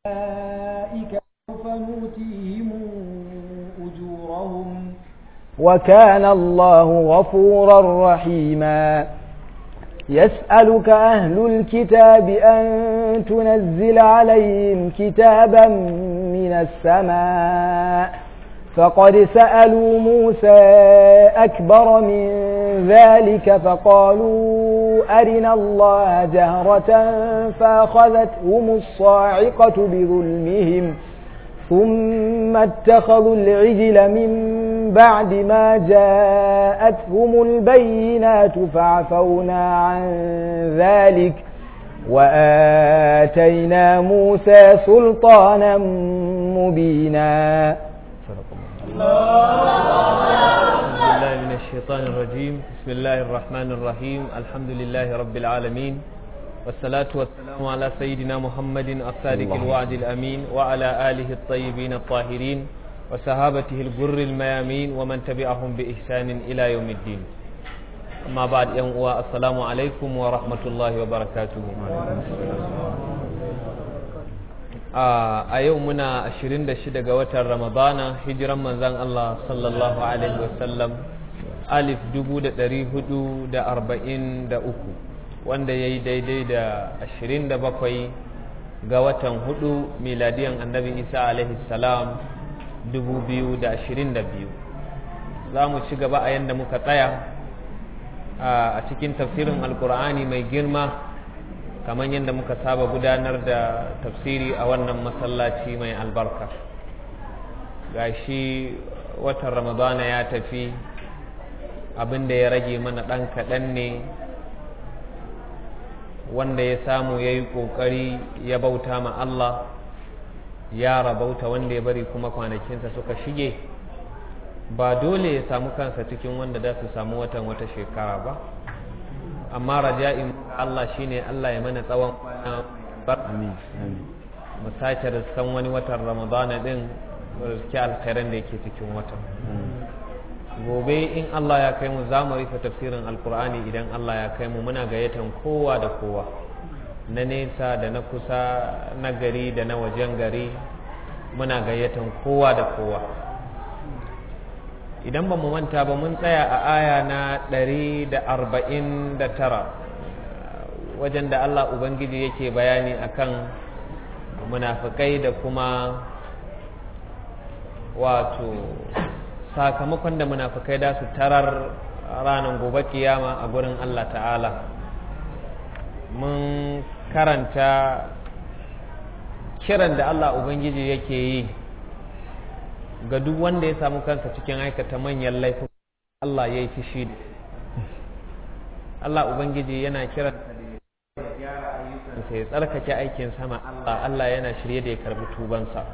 أولئك سوف نؤتيهم أجورهم وكان الله غفورا رحيما يسألك أهل الكتاب أن تنزل عليهم كتابا من السماء فقد سألوا موسى أكبر من ذلك فقالوا أرنا الله جهرة فأخذتهم الصاعقة بظلمهم ثم اتخذوا العجل من بعد ما جاءتهم البينات فعفونا عن ذلك وآتينا موسى سلطانا مبينا بالله من الشيطان الرجيم بسم الله الرحمن الرحيم الحمد لله رب العالمين والصلاة والسلام على سيدنا محمد الصادق الوعد الأمين وعلى آله الطيبين الطاهرين وصحابته الجر الميامين ومن تبعهم بإحسان إلى يوم الدين أما بعد يوم السلام عليكم ورحمة الله وبركاته a yau muna 26 ga watan ramadana hijiran manzan Allah sallallahu alaihi wasallam alif 443 wanda ya yi daidai da 27 ga watan hudu miladiyan annabi isa alaihi salam 2022 za mu ci gaba a yadda muka tsaya a cikin tafsirin alkur'ani mai girma kamar yadda muka saba gudanar da tafsiri a wannan masallaci mai albarka gashi watan ramadana ya tafi abin da ya rage mana ɗan kaɗan ne wanda ya samu ya yi ƙoƙari ya bauta ma Allah ya rabauta wanda ya bari kuma kwanakinsa suka shige ba dole ya samu kansa cikin wanda za su samu watan wata shekara ba amma raja'in Allah shine Allah ya mana tsawon kwana bar mu sake riskan wani watan ramadana din riski alkhairan da yake cikin watan gobe in Allah ya kai mu za mu rufe tafsirin alkur'ani idan Allah ya kai mu muna gayyatan kowa da kowa na nesa da na kusa na gari da na wajen gari muna gayyatan kowa da kowa idan ba mu manta ba mun tsaya a aya na ɗari da arba'in da tara wajen da Allah Ubangiji yake bayani akan munafikai da kuma wato sakamakon da munafikai da su tarar ranar gobe kiyama a gurin Allah ta'ala mun karanta kiran da Allah Ubangiji yake yi ga duk wanda ya samu kansa cikin aikata manyan laifin Allah ya yi fishi da Allah Ubangiji yana kiran da gyara ayyukansa ya tsarkake aikin sama Allah Allah yana shirye da ya karbi tubansa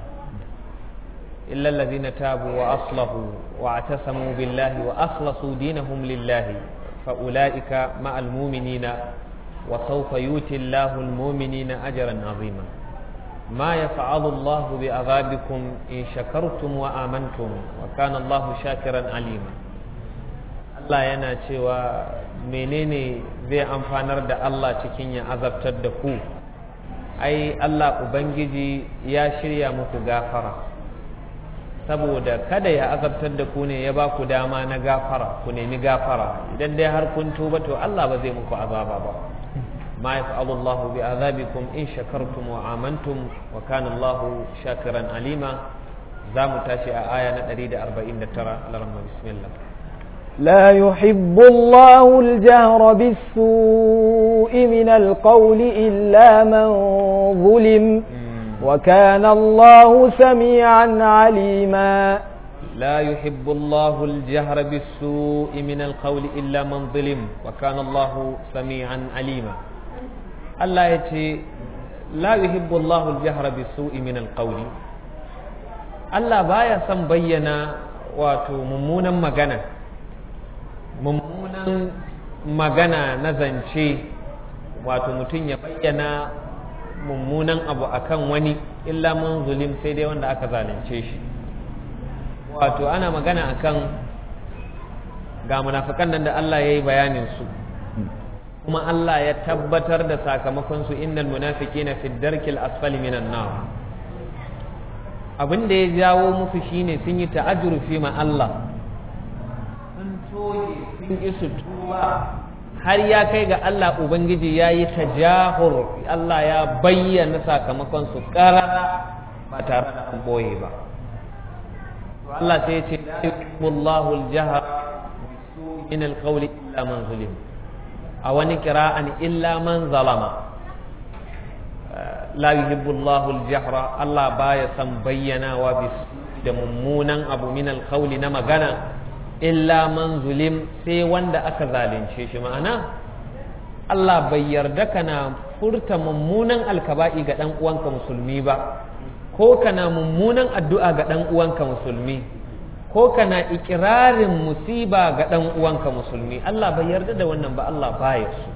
illa allazina tabu wa aslahu wa atasamu billahi wa akhlasu dinahum lillahi fa ulaika ma'al mu'minina wa sawfa yuti Allahu al-mu'minina ajran 'azima ما يفعل الله بعذابكم إن شكرتم وآمنتم وكان الله شاكرا عليما Allah yana cewa menene zai amfanar da Allah cikin ya azabtar da ku ai Allah Ubangiji ya shirya muku gafara saboda kada ya azabtar da ku ne ya ba ku dama na gafara ku nemi gafara idan dai har kun tuba to Allah ba zai muku azaba ba ما يفعل الله بعذابكم إن شكرتم وآمنتم وكان الله شاكرا عليما زام تاشي آية نريد أربعين ترى لرمى بسم الله لا يحب الله الجهر بالسوء من القول إلا من ظلم وكان الله سميعا عليما لا يحب الله الجهر بالسوء من القول إلا من ظلم وكان الله سميعا عليما Allah ya ce la yuhibbu Allahu al-jahra bis-su'i min al-qawli Allah baya son bayyana wato mummunan magana mummunan magana na zance wato mutum ya bayyana mummunan abu akan wani illa man zulim sai dai wanda aka zalunce shi wato ana magana akan ga munafikan nan da Allah ya yi bayanin su kuma Allah ya tabbatar da sakamakon su innal munafiqina fi darkil asfali minan nar abin da ya jawo musu shine sun yi ta'ajjurufi ma Allah sun toye sun isu tuba har ya kai ga Allah Ubangiji ya yi tajahur Allah ya bayyana sakamakon su karara ba tare da an boye ba Allah sai ya ce la yuhibbullahu al-jahr min al-qawli illa man zulim a wani kira'an illa man zalama la yuhibbullahu al-jahra Allah baya san bayyanawa bis da mummunan abu min al-qawli na magana illa man zulim sai wanda aka zalunce shi ma'ana Allah bai yarda kana furta mummunan alkaba'i ga dan uwanka musulmi ba ko kana mummunan addu'a ga dan uwanka musulmi ko kana ikirarin musiba ga dan uwanka musulmi Allah bai yarda da wannan ba Allah baya so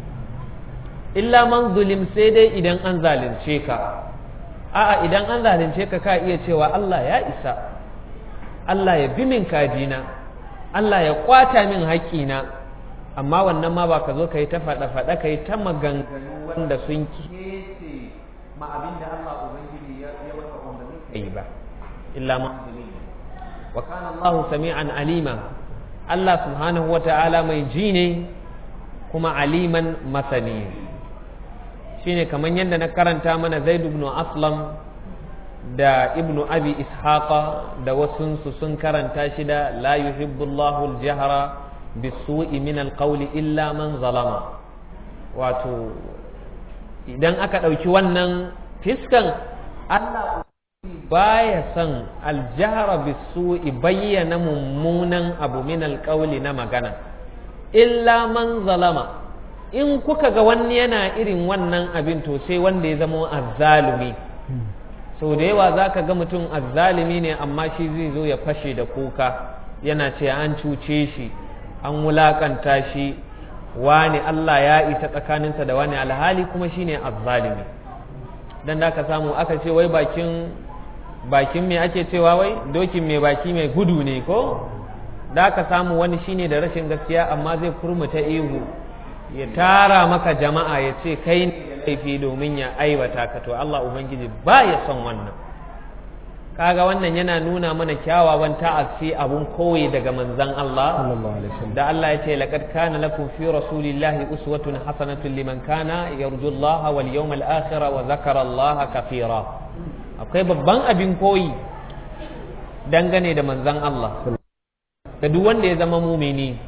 illa man zulim sai dai idan an zalunce ka a'a idan an zalunce ka ka iya cewa Allah ya isa Allah ya bi min kajina Allah ya kwata min haƙƙina amma wannan ma ba ka zo ka yi ta faɗa-faɗa ka yi ta maganganu wanda sun kece ma abin da Allah Ubangiji ya wata umarni ka yi ba illa ma wa kana Allah sami'an alima Allah subhanahu wa ta'ala mai ji ne kuma aliman masani shine kamar yadda na karanta mana Zaid ibn Aslam da ibnu abi ishaqa da wasunsu sun karanta shi da la yuhibbu Allahu al-jahra bisu'i min al-qawli illa man zalama wato idan aka ɗauki wannan fiskan Allah baya son aljahra bisu'i bayyana mummunan abu min al-qawli na magana illa man zalama in kuka ga wani yana irin wannan abin to sai wanda ya zama azzalumi sau da yawa za ka ga mutum azzalimi ne amma shi zai zo ya fashe da kuka yana ce an cuce shi an wulakanta shi wani Allah ya isa tsakaninsa da wani alhali kuma shi ne azzalimi don da ka samu aka ce wai bakin bakin me ake cewa wai dokin mai baki mai gudu ne ko da ka samu wani shine da rashin gaskiya amma zai kurmuta ihu ya tara maka jama'a ya ce kai ne laifi domin ya aiwata ka to Allah Ubangiji ba ya son wannan kaga wannan yana nuna mana kyawawan ta'assi abun koyi daga manzon Allah da Allah ya ce laqad kana lakum fi rasulillahi uswatun hasanatun liman kana yarju Allah wal yawmal akhir wa zakara Allah kathira akwai babban abin koyi dangane da manzon Allah da duk wanda ya zama mumini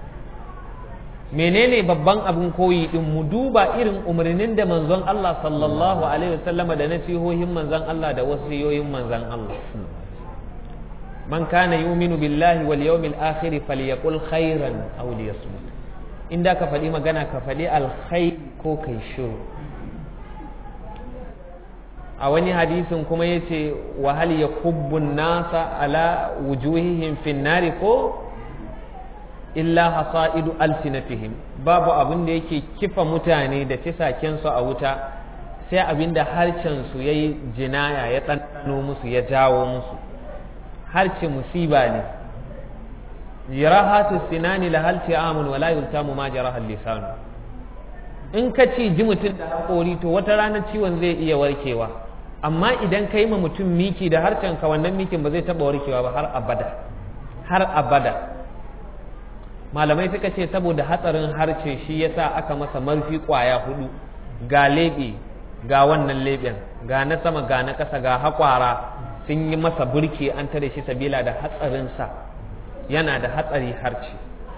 menene babban abin koyi din mu duba irin umarnin da manzon Allah sallallahu alaihi wasallama da nasihohin manzon Allah da wasiyoyin manzon Allah man kana yu'minu billahi wal yawmil akhir falyaqul khairan aw liyasmut inda ka faɗi magana ka faɗi alkhair ko kai shiru a wani hadisin kuma yace wa hal yakubbu nasa ala wujuhihim fin nari ko illa hasa'idu alsinatihim babu abin da yake kifa mutane da fisakensu a wuta sai abin da harcensu ya yi jinaya ya ɗanɗano musu ya jawo musu harce musiba ne jirahatu sinani la halti amun wala yultamu ma jaraha lisanu in ka ci ji mutum da haƙori to wata ranar ciwon zai iya warkewa amma idan ka yi ma mutum miki da harcen ka wannan mikin ba zai taɓa warkewa ba har abada har abada malamai suka ce saboda hatsarin harce shi yasa aka masa marfi kwaya hudu ga leɓe ga wannan leɓen ga na sama ga na ƙasa ga haƙwara sun yi masa burki an tare shi sabila da hatsarinsa yana da hatsari harce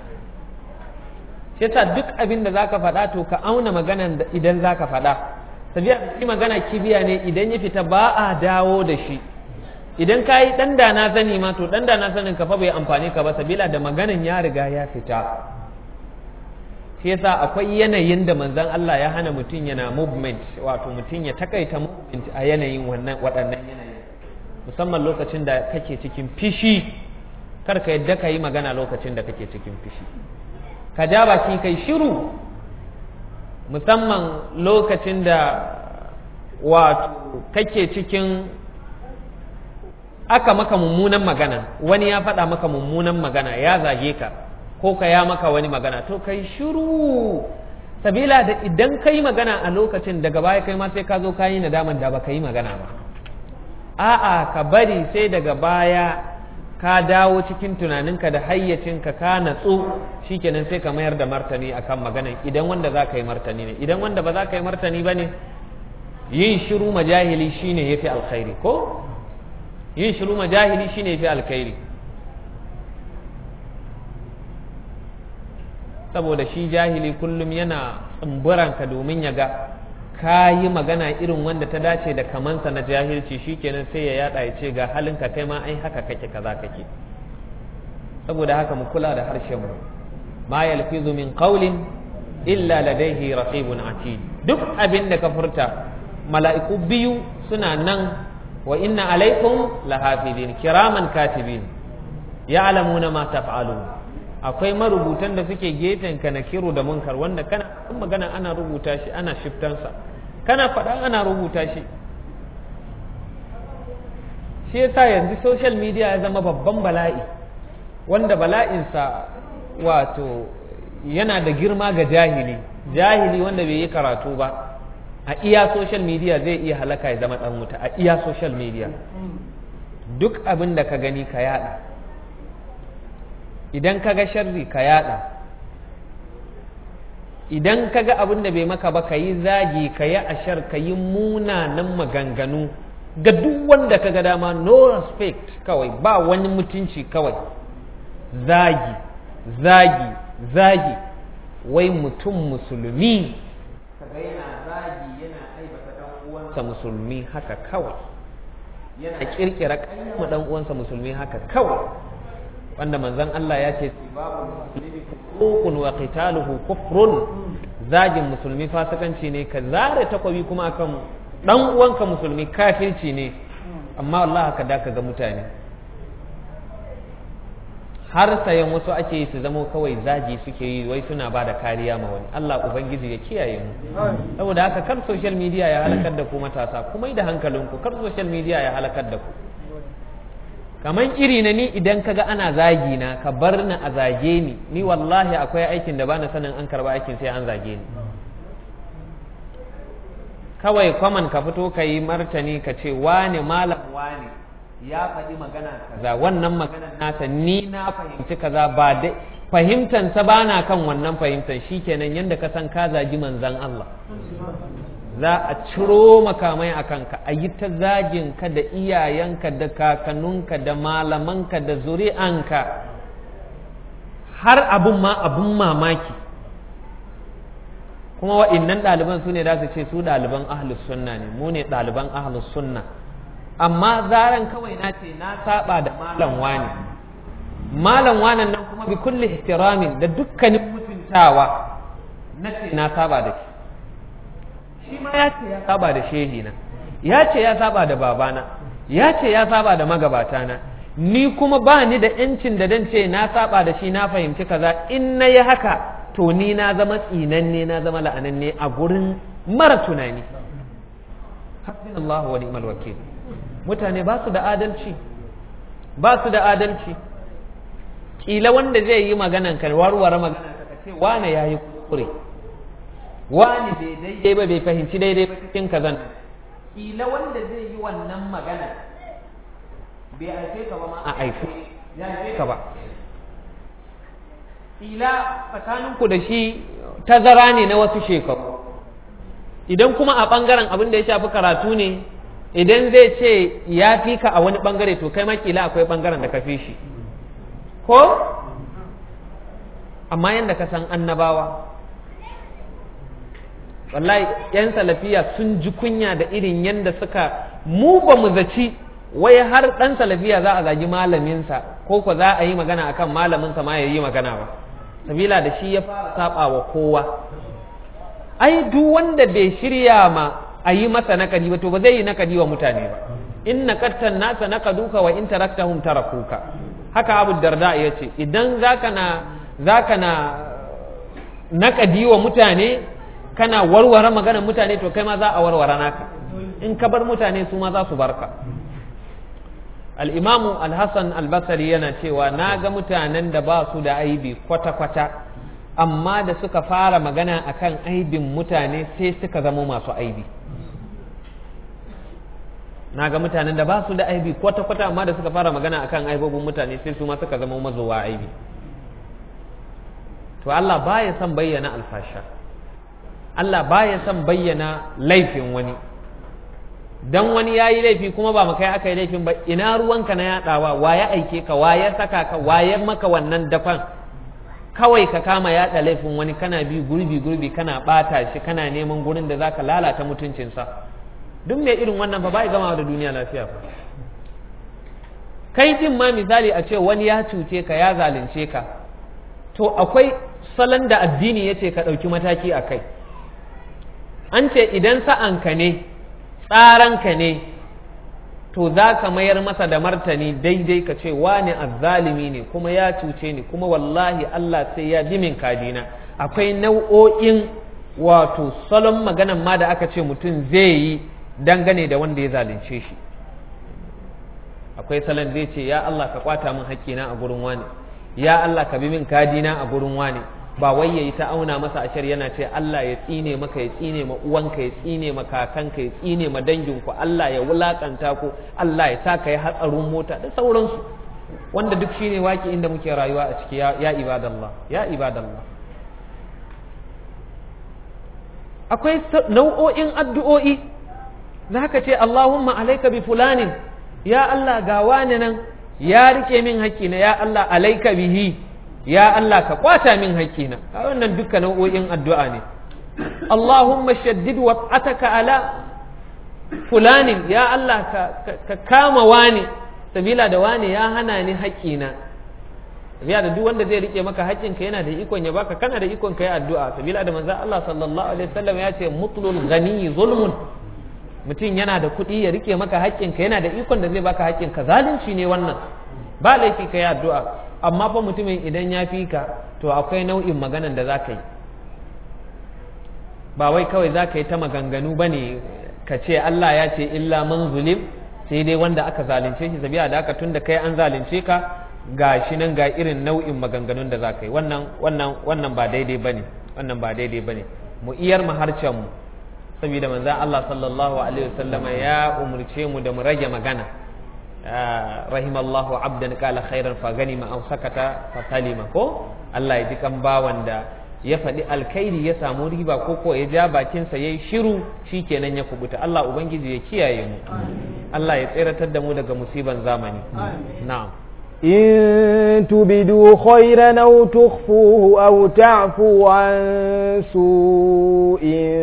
shi yasa duk abin da zaka faɗa to ka auna maganan idan zaka faɗa sabila shi magana kibiya ne idan ya fita ba a dawo da shi idan ka yi ɗan da na sani ma to ɗan da na sanin ka fa bai amfani ka ba sabila da maganin ya riga ya fita shi yasa akwai yanayin da manzon Allah ya hana mutum yana movement wato mutum ya takaita movement a yanayin wannan waɗannan yanayin musamman lokacin da kake cikin fishi kar ka yadda ka yi magana lokacin da kake cikin fishi ka ja baki kai shiru musamman lokacin da wato kake cikin aka maka mummunan magana wani ya faɗa maka mummunan magana ya zage ka ko ka ya maka wani magana to kai shiru sabila da idan ka yi magana a lokacin daga baya kai ma sai ka zo ka yi nadaman da ba ka yi magana ba a'a ka bari sai daga baya ka dawo cikin tunaninka da hayyacinka ka natsu shikenan sai ka mayar da martani akan maganan idan wanda za ka yi martani ne idan wanda ba za ka yi martani ba ne yin shiru majahili shine yafi alkhairi ko yin shiru majahili shine yafi alkhairi saboda shi jahili kullum yana tsumburanka domin ya ga ka yi magana irin wanda ta dace da kamansa na jahilci shikenan sai ya yada ya ce ga halinka kai ma ai haka kake kaza kake saboda haka mu kula da harshen mu ma yalfizu min qawlin illa ladaihi raqibun atid duk abin da ka furta mala'iku biyu suna nan wa inna alaikum lahafidin kiraman katibin ya'lamuna ma taf'alun akwai marubutan da suke gefen ka na kiro da munkar wanda kana magana ana rubuta shi ana shiftansa kana faɗa ana rubuta shi shi yasa yanzu social media ya zama babban bala'i wanda bala'insa wato yana da girma ga jahili jahili wanda bai yi karatu ba a iya social media zai iya halaka ya zama ɗan wuta a iya social media duk abin da ka gani ka yada idan ka ga sharri ka yada idan ka ga abin da bai maka ba ka yi zagi ka yi ashar ka yi munanan maganganu ga duk wanda ka ga dama no respect kawai ba wani mutunci kawai zagi zagi zagi wai mutum musulmi kaga yana zagi yana aibata dan uwansa musulmi haka kawai yana kirkira kayyama dan uwansa musulmi haka kawai wanda manzon Allah ya ce hukun wa qitaluhu kufrun zagin musulmi fasikanci ne ka zare takwabi kuma akan dan uwanka musulmi kafirci ne amma Allah haka da ka ga mutane har sayan wasu ake yi su zama kawai zagi suke yi wai suna ba da kariya ma wani Allah ubangiji ya kiyaye mu saboda haka kar social media ya halakar da ku matasa kuma da hankalinku kar social media ya halakar da ku kaman iri na ni idan kaga ana zagi na ka bar ni a zage ni ni wallahi akwai aikin da bana sanin an karba aikin sai an zage ni kawai kwaman ka fito ka yi martani ka ce wane malam wane ya faɗi magana kaza wannan maganar nasa ni na fahimci kaza ba dai fahimtansa ba na kan wannan fahimtar shikenan yadda ka san ka zagi manzan Allah za a ciro makamai a kanka a yi ta zagin ka da iyayenka da kakanninka da malamanka da zuri'anka har abun ma abun mamaki kuma wa'innan ɗaliban su ne za su ce su ɗaliban ahlus sunna ne mu ne ɗaliban ahlus sunna amma zaran kawai na ce na saba da malam wani malam wanan nan kuma bi kulli ihtiramin da dukkanin mutuntawa na ce na saba da shi shi ma ya ce ya saba da shehina ya ce ya saba da babana ya ce ya saba da magabatana ni kuma ba ni da yancin da dan ce na saba da shi na fahimci kaza in na yi haka to ni na zama tsinanne na zama la'ananne a gurin mara tunani hasbunallahu wa ni'mal wakil mutane ba su da adalci ba su da adalci kila wanda zai yi maganan kan warware magana ka ce wane yayi kuskure wani bai daidai ba bai fahimci daidai ba cikin kazan kila wanda zai yi wannan magana bai aife ka ba ma a aife ya aife ka ba kila tsakaninku da shi tazara ne na wasu shekaru idan kuma a ɓangaren abin da ya shafi karatu ne idan zai ce ya fi ka a wani ɓangare to kai makila akwai ɓangaren da ka fi shi ko amma yadda ka san annabawa wallahi yan salafiya sun ji kunya da irin yadda suka mu ba mu zaci wai har ɗan salafiya za a zagi malaminsa ko ko za a yi magana akan malaminsa ma ya yi magana ba sabila da shi ya fara saba wa kowa ai duk wanda bai shirya ma a yi masa nakadi ba to ba zai yi nakadi wa mutane ba in nakattan nasa nakaduka wa in taraktahum tarakuka haka abu darda ya ce idan zaka na zaka na nakadi wa mutane kana warware maganar mutane to kai ma za a warware naka in ka bar mutane su ma za su barka al'imamu al-hassan al-basari yana cewa na ga mutanen da ba su da aibi kwata-kwata amma da suka fara magana akan aibin mutane sai suka zama masu aibi na ga mutanen da ba su da aibi kwata-kwata amma da suka fara magana akan aibobin mutane sai su ma suka zama mazowa aibi to Allah baya son bayyana alfasha Allah baya son bayyana laifin wani dan wani ya yi laifi kuma ba kai aka yi laifin ba ina ruwanka na yaɗawa wa ya aike ka wa ya saka ka wa ya maka wannan dafan kawai ka kama yaɗa laifin wani kana bi gurbi gurbi kana ɓata shi kana neman gurin da zaka lalata mutuncinsa duk mai irin wannan ba bai gama da duniya lafiya ba kai jin ma misali a ce wani ya cuce ka ya zalunce ka to akwai salon da addini ya ce ka ɗauki mataki a kai an ce idan sa'anka ne tsaranka ne to za ka mayar masa da martani daidai ka ce wani azzalimi ne kuma ya cuce ni kuma wallahi Allah sai ya dimin kadina akwai nau'o'in wato salon maganan ma da aka ce mutum zai yi dangane da wanda ya zalunce shi akwai salon zai ce ya Allah ka kwata min haƙƙina a gurin wani ya Allah ka bi min kadina a gurin wani ba wai yayi ta auna masa ashar yana ce Allah ya tsine maka ya tsine ma uwanka ya tsine ma kakanka ya tsine ma danginku Allah ya wulakanta ku Allah ya sa ka yi hatsarin mota da sauransu wanda duk shine waki inda muke rayuwa a ciki ya ibadallah ya ibadallah akwai nau'o'in addu'o'i za ka ce Allahumma alaika bi fulanin ya Allah ga wani nan ya rike min haƙƙina ya Allah alaika bihi ya Allah ka kwata min haƙƙina a wannan duka nau'o'in addu'a ne Allahumma shaddid wat'ataka ala fulanin ya Allah ka kama wani sabila da wani ya hana ni haƙƙina sabila da duk wanda zai rike maka haƙƙinka yana da ikon ya baka kana da ikon ka yi addu'a sabila da manzon Allah sallallahu alaihi wasallam ya ce mutlul ghani zulmun mutum yana da kuɗi ya rike maka haƙƙinka yana da ikon da zai baka haƙƙinka zalunci ne wannan ba laifi ka yi addu'a amma fa mutumin idan ya fi ka to akwai nau'in maganan da za ka yi ba wai kawai za ka yi ta maganganu ba ne ka ce Allah ya ce illa man zulim sai dai wanda aka zalunce shi sabiya da aka tun da kai an zalunce ka ga shi nan ga irin nau'in maganganun da za ka yi wannan wannan wannan ba daidai ba ne wannan ba daidai ba ne mu iyar mu harcen mu saboda manzan Allah sallallahu alaihi wasallam ya umurce mu da mu rage magana rahimallahu abdan qala khairan fa ganima aw sakata fa salima ko Allah ya ji kan bawan da ya faɗi alkhairi ya samu riba ko ko ya ja bakinsa yayi shiru shikenan ya kubuta Allah ubangiji ya kiyaye mu Allah ya tseratar da mu daga musiban zamani na'am إن تبدوا خيرا أو تخفوه أو تعفوا عن سوء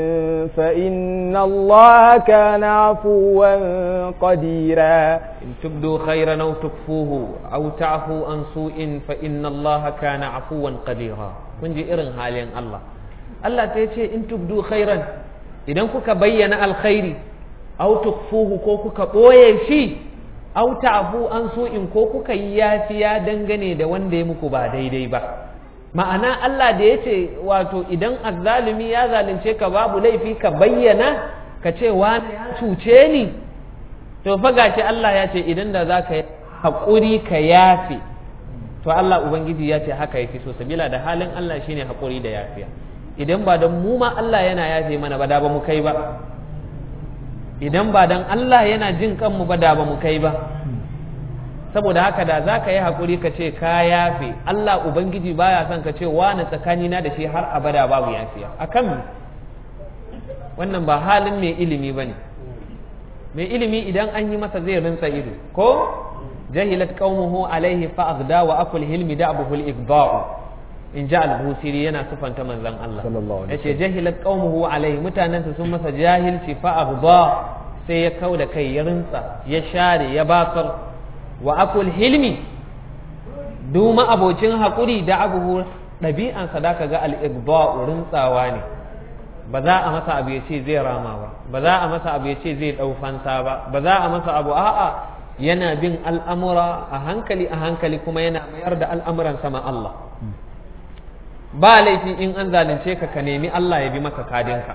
فإن الله كان عفوا قديرا إن تبدوا خيرا أو تخفوه أو تعفوا عن سوء فإن الله كان عفوا قديرا kun ji irin halin Allah Allah ta ce in tubdu khairan idan kuka bayyana alkhairi au tukfuhu ko kuka ɓoye shi au ta'fu an su'in ko kuka yi yafiya dangane da wanda ya muku ba daidai ba ma'ana Allah da ya ce wato idan azzalumi ya zalunce ka babu laifi ka bayyana ka ce wani ya cuce ni to fa gashi Allah ya ce idan da za ka yi haƙuri ka yafe to Allah Ubangiji ya ce haka ya fi so sabila da halin Allah shine haƙuri da yafiya idan ba don mu ma Allah yana yafe mana ba da ba mu kai ba idan ba don Allah yana jin kanmu ba da ba mu kai ba saboda haka da za ka yi haƙuri ka ce ka yafe Allah Ubangiji baya son ka ce wani tsakanina da shi har abada babu yafiya akan wannan ba halin mai ilimi ba ne mai ilimi idan an yi masa zai rinsa ido ko jahilat qaumuhu alaihi fa aghda wa akul hilmi da'buhu al-igda'u in ja al-busiri yana sufanta manzon Allah yace jahilat qaumuhu alaihi mutanansa sun masa jahilci fa aghda sai ya kauda kai ya rinsa ya share ya basar wa akul hilmi duma abocin hakuri da abuhu ɗabi'an sadaka ga al-igda'u rintsawa ne ba za a masa abu ya ce zai rama ba ba za a masa abu ya ce zai ɗau fansa ba ba za a masa abu a'a yana bin al'amura a hankali a hankali kuma yana mayar da al'amuran sama Allah ba laifi in an zalunce ka ka nemi Allah ya bi maka kadinka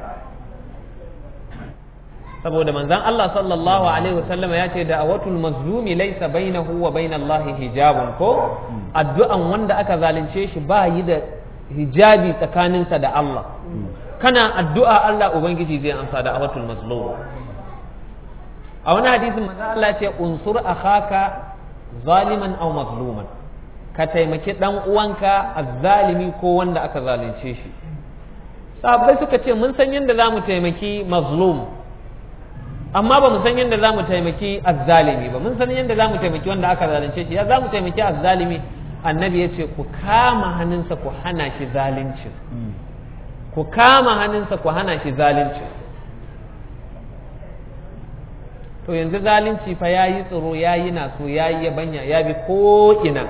saboda manzan Allah sallallahu alaihi wasallama ya ce da awatul mazlumi laisa bainahu wa bainallahi hijabun ko addu'an wanda aka zalunce shi ba yi da hijabi tsakaninsa da Allah kana addu'a Allah ubangiji zai amsa da awatul mazlum a wani hadisin manzo Allah ce unsur akhaka zaliman aw mazluman ka taimaki dan uwanka azzalimi ko wanda aka zalunce shi sahabbai suka ce mun san yadda za mu taimaki mazlum amma ba mu san yadda za mu taimaki azzalimi ba mun san yadda za mu taimaki wanda aka zalunce shi ya za mu taimaki azzalimi annabi ya ce ku kama hannunsa ku hana shi zalunci ku kama hannunsa ku hana shi zalunci to yanzu zalunci fa ya yi tsoro ya yi naso ya yi yabanya ya bi ko'ina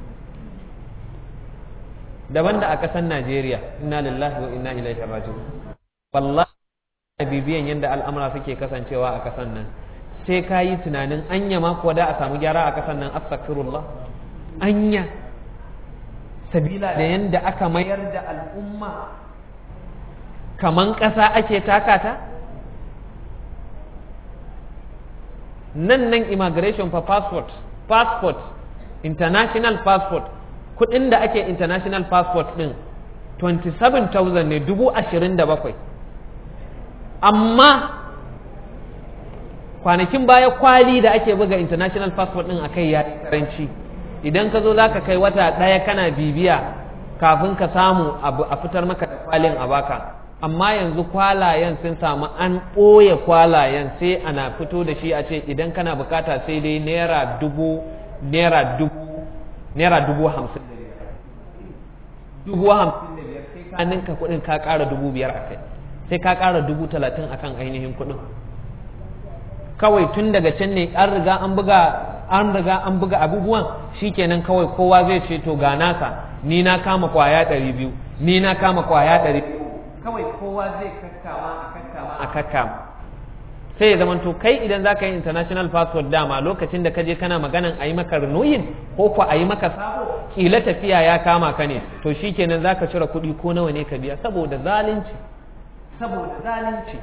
daban da a ƙasar najeriya inna lillahi wa inna ilaihi raji'un wallahi bibiyan yadda al'amura suke kasancewa a ƙasar nan sai ka yi tunanin anya ma kuwa da a samu gyara a ƙasar nan astaghfirullah anya sabila da yadda aka mayar da al'umma kaman ƙasa ake takata nan nan immigration for passport passport international passport kudin da ake international passport din 27,000 ne dubu ashirin da bakwai amma kwanakin baya kwali da ake buga international passport din akai ya karanci idan ka zo za ka kai wata ɗaya kana bibiya kafin ka samu a fitar maka da kwalin a baka amma yanzu kwalayen sun samu an ɓoye kwalayen sai ana fito da shi a ce idan kana bukata sai dai naira dubu naira dubu naira dubu hamsin da biyar dubu hamsin da biyar sai ka ninka kuɗin ka ƙara dubu biyar a kai sai ka ƙara dubu talatin akan ainihin kuɗin kawai tun daga can ne an riga an buga an riga an buga abubuwan shikenan kawai kowa zai ce to ga nasa ni na kama kwaya ɗari biyu ni na kama kwaya ɗari kawai kowa zai kakkama a kakkama a kakkama sai ya zamanto kai idan za ka yi international passport dama lokacin da ka je kana maganan a yi maka renuyin ko ko a yi maka sabo kila tafiya ya kama ka ne to shikenan za ka cire kuɗi ko nawa ne ka biya saboda zalunci saboda zalunci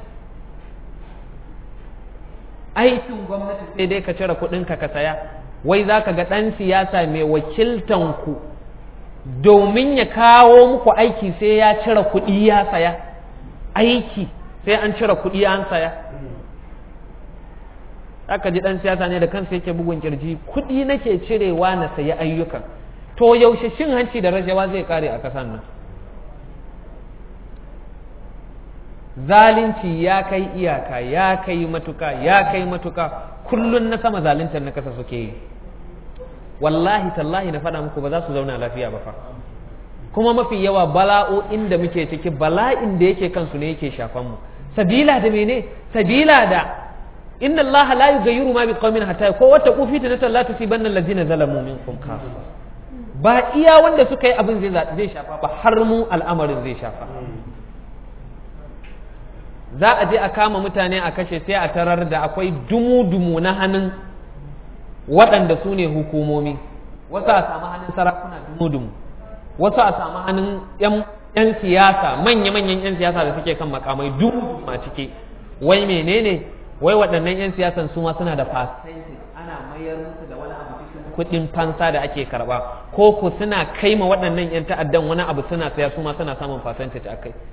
aikin gwamnati sai dai ka cire kuɗinka ka saya wai za ka ga ɗan siyasa mai wakiltan ku domin ya kawo muku aiki sai ya cire kuɗi ya saya aiki sai an cire kuɗi an saya aka ji ɗan siyasa ne da kansa yake bugun kirji kuɗi nake cirewa na sayi ayyukan to yaushe shin hanci da rashawa zai kare a ƙasar nan zalunci ya kai iyaka ya kai matuka ya kai matuka kullun na sama zaluntar na kasa suke yi wallahi tallahi na faɗa muku ba za su zauna lafiya ba fa kuma mafi yawa bala'o'in da muke ciki bala'in da yake kansu ne yake shafan mu sabila da mene sabila da inna Allah la yughayyiru ma biqaumin hatta ko wata kufi ta la tusibanna allazina zalamu minkum khassa ba iya wanda suka yi abin zai zai shafa ba har mu al'amarin zai shafa za a je a kama mutane a kashe sai a tarar da akwai dumu-dumu na hannun waɗanda su ne hukumomi wasu a samu hannun sarakuna dumu-dumu wasu a samu hannun 'yan siyasa manya-manyan 'yan siyasa da suke kan makamai dumu a ciki wai menene wai waɗannan 'yan siyasan su ma suna da percentage ana mayar musu da wani abu cikin kuɗin fansa da ake karɓa ko ku suna kai ma waɗannan 'yan ta'addan wani abu suna saya su ma suna samun percentage a kai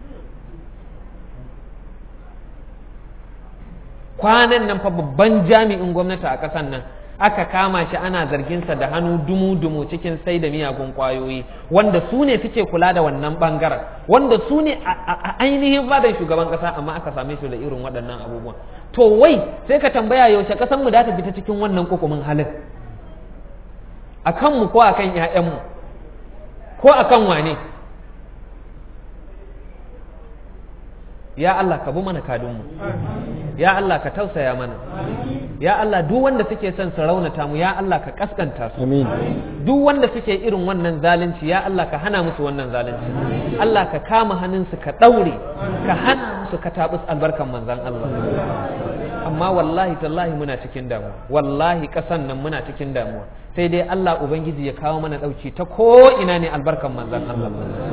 kwanan nan fa babban jami'in gwamnati a ƙasar nan aka kama shi ana zarginsa da hannu dumu-dumu cikin sai da miyagun kwayoyi wanda su ne suke kula da wannan bangaren wanda su ne a ainihin fadan shugaban ƙasa amma aka same shi da irin waɗannan abubuwan to wai sai ka tambaya yaushe ƙasar mu da ta fita cikin wannan kokumin halin a kanmu ko a kan 'ya'yanmu ko a kan wane ya Allah ka bi mana kadunmu ya Allah ka tausaya mana ya Allah duk wanda suke son su raunata mu ya Allah ka kaskanta su duk wanda suke irin wannan zalunci ya Allah ka hana musu wannan zalunci Allah ka kama hannunsu ka daure ka hana musu ka tabus albarkan manzan Allah amma wallahi tallahi muna cikin damuwa wallahi kasan nan muna cikin damuwa sai dai Allah ubangiji ya kawo mana dauki ta ko ina ne albarkan manzan Allah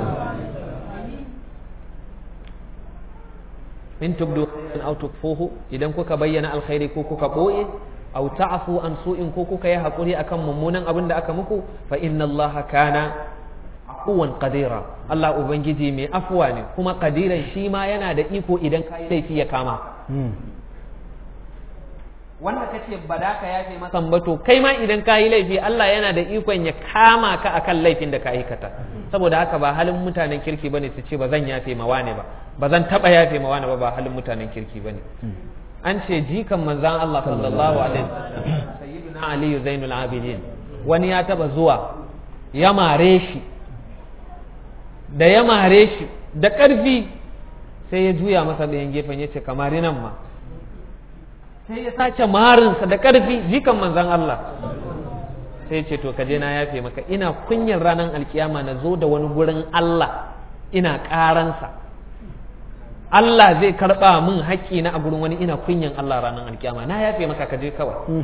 in tubdu khairan aw tukfuhu idan kuka bayyana alkhairi ko kuka boye aw ta'fu an su'in ko kuka yi hakuri akan mummunan abin da aka muku fa inna Allah kana afuwan qadira Allah ubangiji mai afuwa ne kuma qadiran shi ma yana da iko idan ka laifi ya kama wanda ka ce ba da ka yafe masa ba to kai ma idan ka yi laifi Allah yana da ikon ya kama ka akan laifin da ka aikata saboda haka ba halin mutanen kirki bane su ce ba zan yafe ma wane ba ba zan taba yafe ma wane ba ba halin mutanen kirki bane an ce jikan manzan Allah sallallahu alaihi wasallam sayyidina Ali Zainul Abidin wani ya taba zuwa ya mare shi da ya mare shi da ƙarfi sai ya juya masa ɗayan gefen ya ce kamari nan ma sai ya sace marinsa da ƙarfi jikan manzan Allah sai ce to kaje na yafe maka ina kunyar ranar alkiyama na zo da wani gurin Allah ina ƙaransa Allah zai karɓa min haƙƙi na a gurin wani ina kunyan Allah ranar alkiyama na yafe maka kaje kawai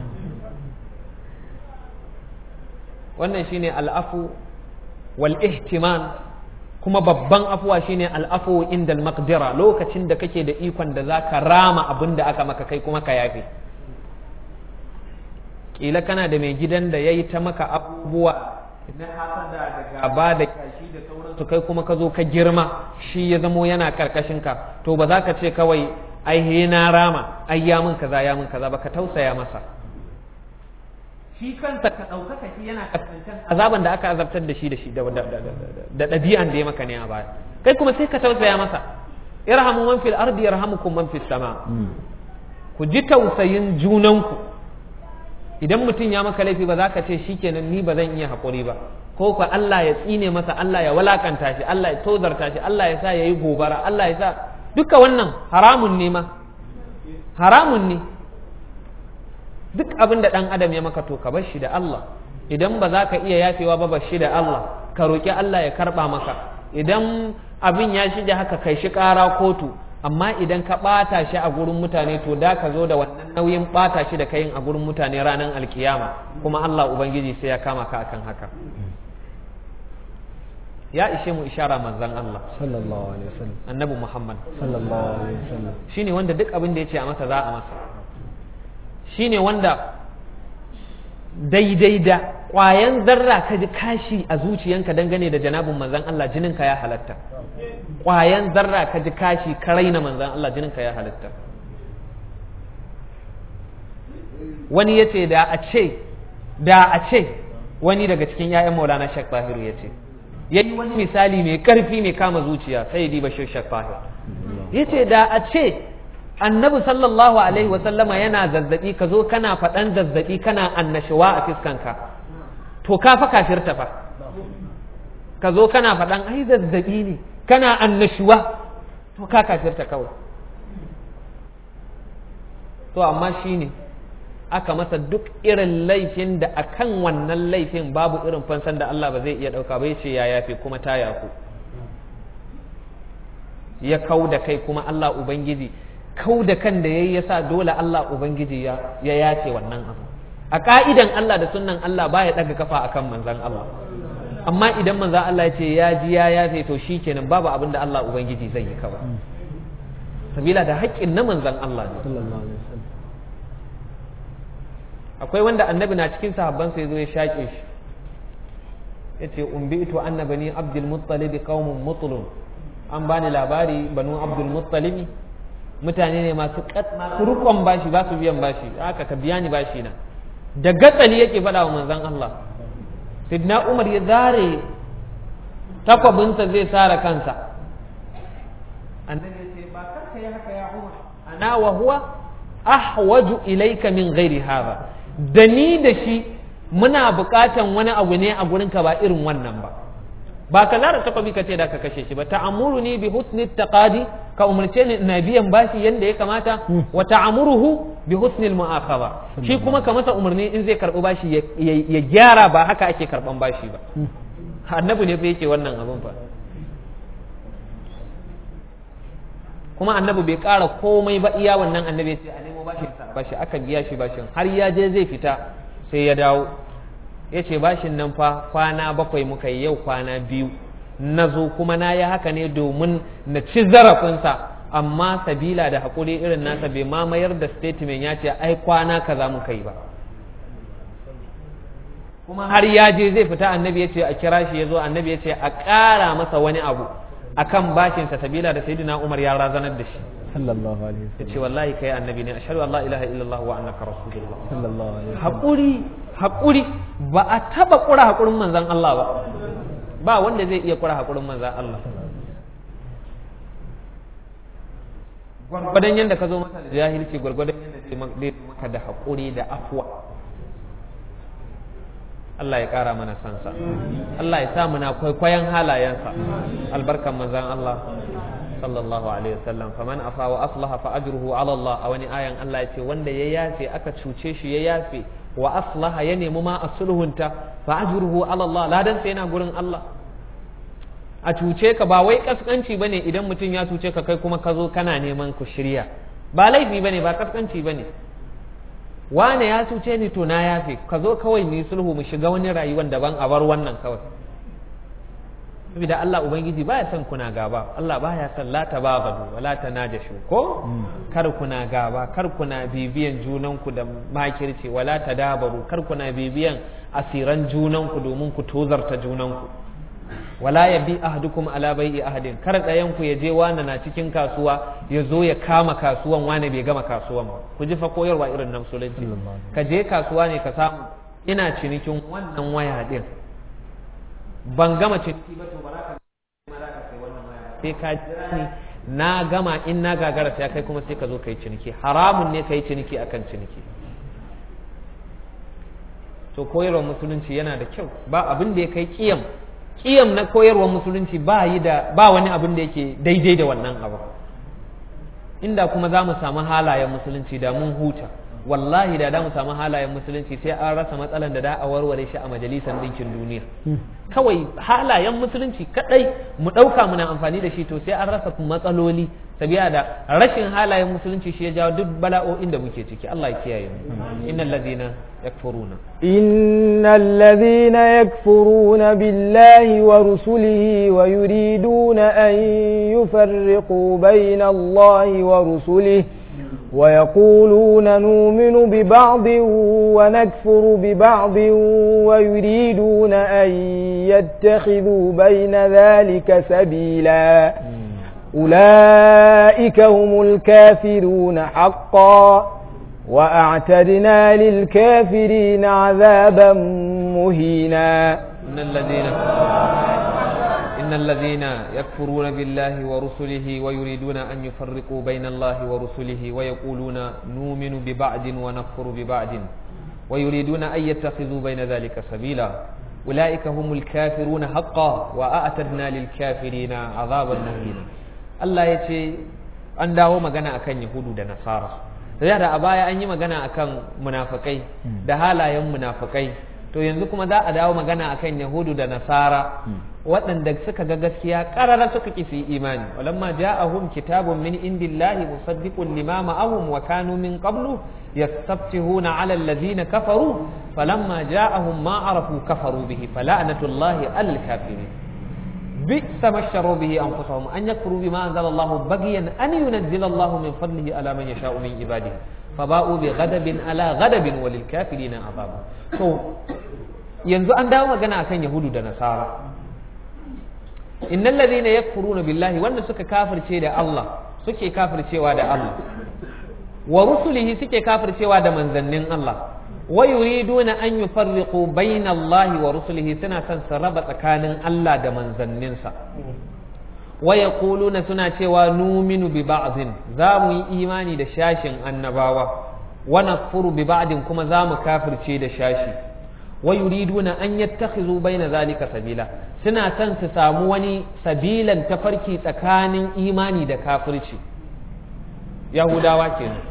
wannan shine al'afu wal ihtiman kuma babban afuwa shine al'afu inda al lokacin da kake da ikon da zaka rama abin da aka maka kai kuma ka yafe kila kana da mai gidan da yayi ta maka abubuwa na hasada da gaba da kashi da sauransu kai kuma ka zo ka girma shi ya zamo yana karkashin ka to ba za ka ce kawai ai he na rama ai ya min kaza ya min kaza ba ka tausaya masa shi kansa ka ɗaukaka shi yana kasancan azaban da aka azabtar da shi da shi da ɗabi'an da ya maka ne a baya kai kuma sai ka tausaya masa irhamu man fil ardi yarhamukum man fis sama ku ji tausayin junanku idan mutum ya maka laifi ba za ka ce shikenan ni ba zan iya haƙuri ba ko ka Allah ya tsine masa Allah ya walakanta shi Allah ya tozarta shi Allah ya sa ya yi gobara Allah ya sa duka wannan haramun ne ma haramun ne duk abin da ɗan adam ya maka to ka bar shi da Allah idan ba za ka iya yafewa ba bar shi da Allah ka roƙi Allah ya karɓa maka idan abin ya shige haka kai shi ƙara kotu amma idan ka ɓata shi a gurin mutane to da ka zo da wannan nauyin ɓata shi da kayin a gurin mutane ranar alkiyama kuma Allah Ubangiji sai ya kama ka akan haka ya ishe mu ishara manzan Allah sallallahu alaihi wasallam annabi Muhammad sallallahu alaihi wasallam shine wanda duk abin da ya ce a masa za a masa shine wanda daidai da ƙwayan zarra ka ji kashi a zuciyanka dangane da janabin manzan Allah jininka ya halatta ƙwayan zarra ka ji kashi ka raina manzan Allah jininka ya halatta wani ya ce da a ce da a ce wani daga cikin 'ya'yan maulana shek bahiru ya ce ya yi wani misali mai ƙarfi mai kama zuciya sai di bashir shek bahir ya ce da a ce annabi sallallahu alaihi wasallama yana zazzabi ka zo kana faɗan zazzabi kana annashuwa a fiskanka to ka fa kafirta fa ka zo kana faɗan ai zazzabi ne kana annashuwa to ka kafirta kawai to amma shi ne aka masa duk irin laifin da akan wannan laifin babu irin fansan da Allah ba zai iya ɗauka ba ya ce ya yafe kuma ta yaku ya kau da kai kuma Allah Ubangiji kau da kan da ya yi ya sa dole Allah Ubangiji ya yace wannan abu a ka'idan Allah da sunnan Allah ba ya ɗaga kafa akan manzan Allah amma idan manzan Allah ya ce ya ji ya yafe to shi kenan babu abin da Allah Ubangiji zai yi kawai sabila da haƙƙin na manzan Allah ne sallallahu alaihi wasallam akwai wanda annabi na cikin sahabban sai zo ya shaƙe shi ya ce umbitu anna bani abdul muttalibi qaumun mutlun an bani labari banu abdul muttalibi mutane ne masu masu rukon bashi ba su biyan bashi haka ka biya ni bashi na da gatsali yake faɗa wa manzon Allah sidna Umar ya zare takwabinsa zai sare kansa annabi ya ce ba kanka ya haka ya Umar ana wa huwa ahwaju ilayka min ghairi hadha da ni da shi muna buƙatan wani abu ne a gurinka ba irin wannan ba ba ka zara takwabi ka ce da ka kashe shi ba ta'amuru ni bi husni taqadi ka umarce ni na biyan bashi yanda ya kamata wa ta'amuruhu bi husni mu'akhadha shi kuma ka masa umarni in zai karbi bashi ya gyara ba haka ake karban bashi ba annabi ne fa yake wannan abun fa kuma annabi bai ƙara komai ba iya wannan annabi ya ce a nemo bashin bashi aka biya shi bashin har ya je zai fita sai ya dawo ya ce bashin nan fa kwana bakwai muka yi yau kwana biyu na zo kuma na yi haka ne domin na ci zarafinsa amma sabila da haƙuri irin nasa bai ma mayar da statement ya ce ai kwana kaza muka yi ba kuma har ya je zai fita annabi ya ce a kira shi ya zo annabi ya ce a ƙara masa wani abu akan bashinsa sabila da sayyidina Umar ya razanar da shi sallallahu alaihi ya ce wasallam wallahi kai annabi ne ashhadu an la ilaha illallah wa annaka rasulullah sallallahu alaihi wasallam haƙuri haƙuri ba a taɓa ƙura haƙurin manzan Allah ba ba wanda zai iya ƙura haƙurin manzan Allah gwargwadon yadda ka zo masa da jahilci gwargwadon yadda zai ma- zai maka da haƙuri da afuwa Allah ya ƙara mana sansa Allah ya sa muna kwaikwayon halayensa albarkan manzan Allah sallallahu alaihi wasallam faman afa wa aslaha fa ajruhu ala Allah a wani ayan Allah ya ce wanda ya yafe aka cuce shi ya yafe wa aslaha ya nemi ma a sulhunta fa ajruhu ala Allah ladan sai yana gurin Allah a cuce ka ba wai kaskanci bane idan mutum ya cuce ka kai kuma ka zo kana neman ku shirya ba laifi bane ba kaskanci bane wane ya cuce ni to na yafe ka zo kawai mu yi sulhu mu shiga wani rayuwan daban a bar wannan kawai saboda Allah ubangiji baya son kuna gaba Allah baya son la tabagadu wala tanajashu ko kar kuna gaba kar kuna bibiyan junanku da makirci wala tadabaru kar kuna bibiyan asiran junanku domin ku tozarta junanku wala ya bi ahadukum ala bai'i ahadin kar ɗayan ku ya je wani na cikin kasuwa ya zo ya kama kasuwan wani bai gama kasuwan ba ku ji fa koyarwa irin na musulunci ka je kasuwa ne ka samu ina cinikin wannan waya din ban gama ciniki ba to ba za ka ma za ka sai wannan waya ba. sai ka jira ni na gama in na gagara sai kai kuma sai ka zo kai ciniki haramun ne kai ciniki akan ciniki to koyarwar musulunci yana da kyau ba abin da ya kai kiyam kiyam na koyarwar musulunci ba yi da ba wani abin da yake daidai da wannan abu inda kuma za mu samu halayen musulunci da mun huta wallahi da da mu samu halayen musulunci sai an rasa matsalan da da a warware shi a majalisar ɗinkin duniya kawai halayen musulunci kadai mu ɗauka muna amfani da shi to sai an rasa matsaloli sabiya da rashin halayen musulunci shi ya jawo duk bala'o'in da muke ciki Allah ya kiyaye mu innal ladina yakfuruna إن الذين يكفرون بالله ورسله ويريدون أن يفرقوا بين الله ورسله ويقولون نؤمن ببعض ونكفر ببعض ويريدون أن يتخذوا بين ذلك سبيلا أولئك هم الكافرون حقا وأعتدنا للكافرين عذابا مهينا إن الذين إن الذين يكفرون بالله ورسله ويريدون أن يفرقوا بين الله ورسله ويقولون نؤمن ببعض ونكفر ببعض ويريدون أن يتخذوا بين ذلك سبيلا أولئك هم الكافرون حقا وأعتدنا للكافرين عذابا مهينا الله يتي an dawo magana akan Yahudu da Nasara da da a baya an yi magana akan munafakai da halayen munafakai to yanzu kuma za a dawo magana akan Yahudu da Nasara waɗanda suka ga gaskiya ƙarara suka ƙi su yi imani walamma ja'ahum kitabun min indillahi musaddiqun lima ma'ahum wa kanu min qablu yastaftihuna 'ala allazina kafaru falamma ja'ahum ma arafu kafaru bihi fala'natullahi 'alal kafirin بئس ما اشتروا به انفسهم ان يكفروا بما انزل الله بغيا ان ينزل الله من فضله على من يشاء من عباده فباءوا بغضب على غضب وللكافرين عذاب so yanzu an dawo magana akan yahudu da nasara innal ladhina yakfuruna billahi wanda suka kafirce da Allah suke kafircewa da Allah wa rusulihi suke kafircewa da manzannin Allah wa yuriduna an yufarriqu bayna Allah wa rusulihi suna son su raba tsakanin Allah da manzanninsa wa yaquluna suna cewa numinu bi ba'din za mu yi imani da shashin annabawa wa nakfuru bi ba'din kuma za mu kafirce da shashi wa yuriduna an yattakhizu bayna zalika sabila suna son su samu wani sabilan tafarki tsakanin imani da kafirci yahudawa kenan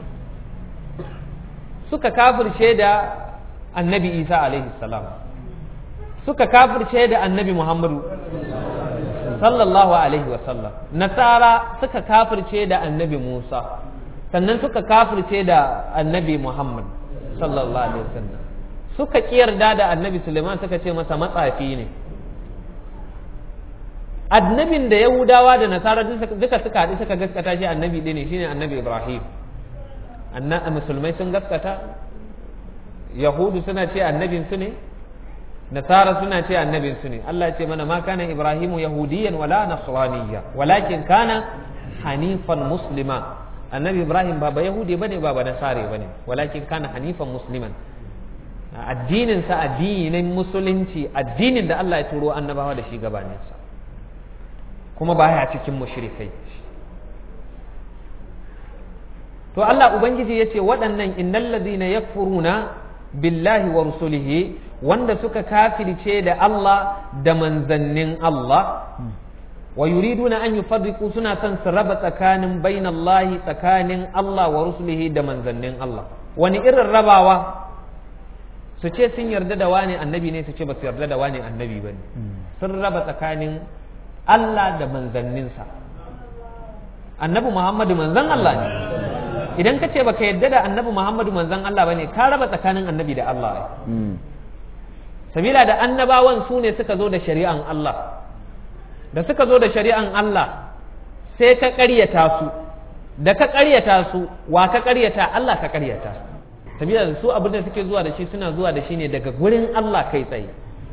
suka kafirce da annabi isa alaihi salam suka kafirce da annabi muhammadu sallallahu alaihi wasallam nasara suka kafirce da annabi musa sannan suka kafirce da annabi muhammad sallallahu alaihi wasallam suka yarda da annabi suleiman suka ce masa matsafi ne annabin da yahudawa da nasara duka suka haɗu suka gaskata shi annabi ɗaya ne shine annabi ibrahim anna musulmai sun gaskata yahudu suna ce annabin su ne nasara suna ce annabin su ne Allah ya ce mana ma kana ibrahimu yahudiyan wala nasraniyya walakin kana hanifan muslima annabi ibrahim ba ba yahudi bane ba ba nasare bane walakin kana hanifan musliman addinin sa addinin musulunci addinin da Allah ya turo annabawa da shi gabanin sa kuma baya cikin mushrikai to Allah ubangiji yace waɗannan innal ladina yakfuruna billahi wa rusulihi wanda suka kafirce da Allah da manzannin Allah wa yuriduna an yufarriqu suna son su raba tsakanin bainallahi tsakanin Allah wa rusulihi da manzannin Allah wani irin rabawa su ce sun yarda da wani annabi ne su ce ba su yarda da wani annabi ba ne sun raba tsakanin Allah da manzanninsa annabi Muhammadu manzan Allah ne idan ka ce baka yarda da annabi Muhammadu manzan Allah ba ne ka raba tsakanin annabi da Allah sabila da annabawan su ne suka zo da shari'an Allah da suka zo da shari'an Allah sai ka ƙaryata su da ka ƙaryata su wa ka ƙaryata Allah ka ƙaryata sabila da su abin da suke zuwa da shi suna zuwa da shi ne daga gurin Allah kai tsaye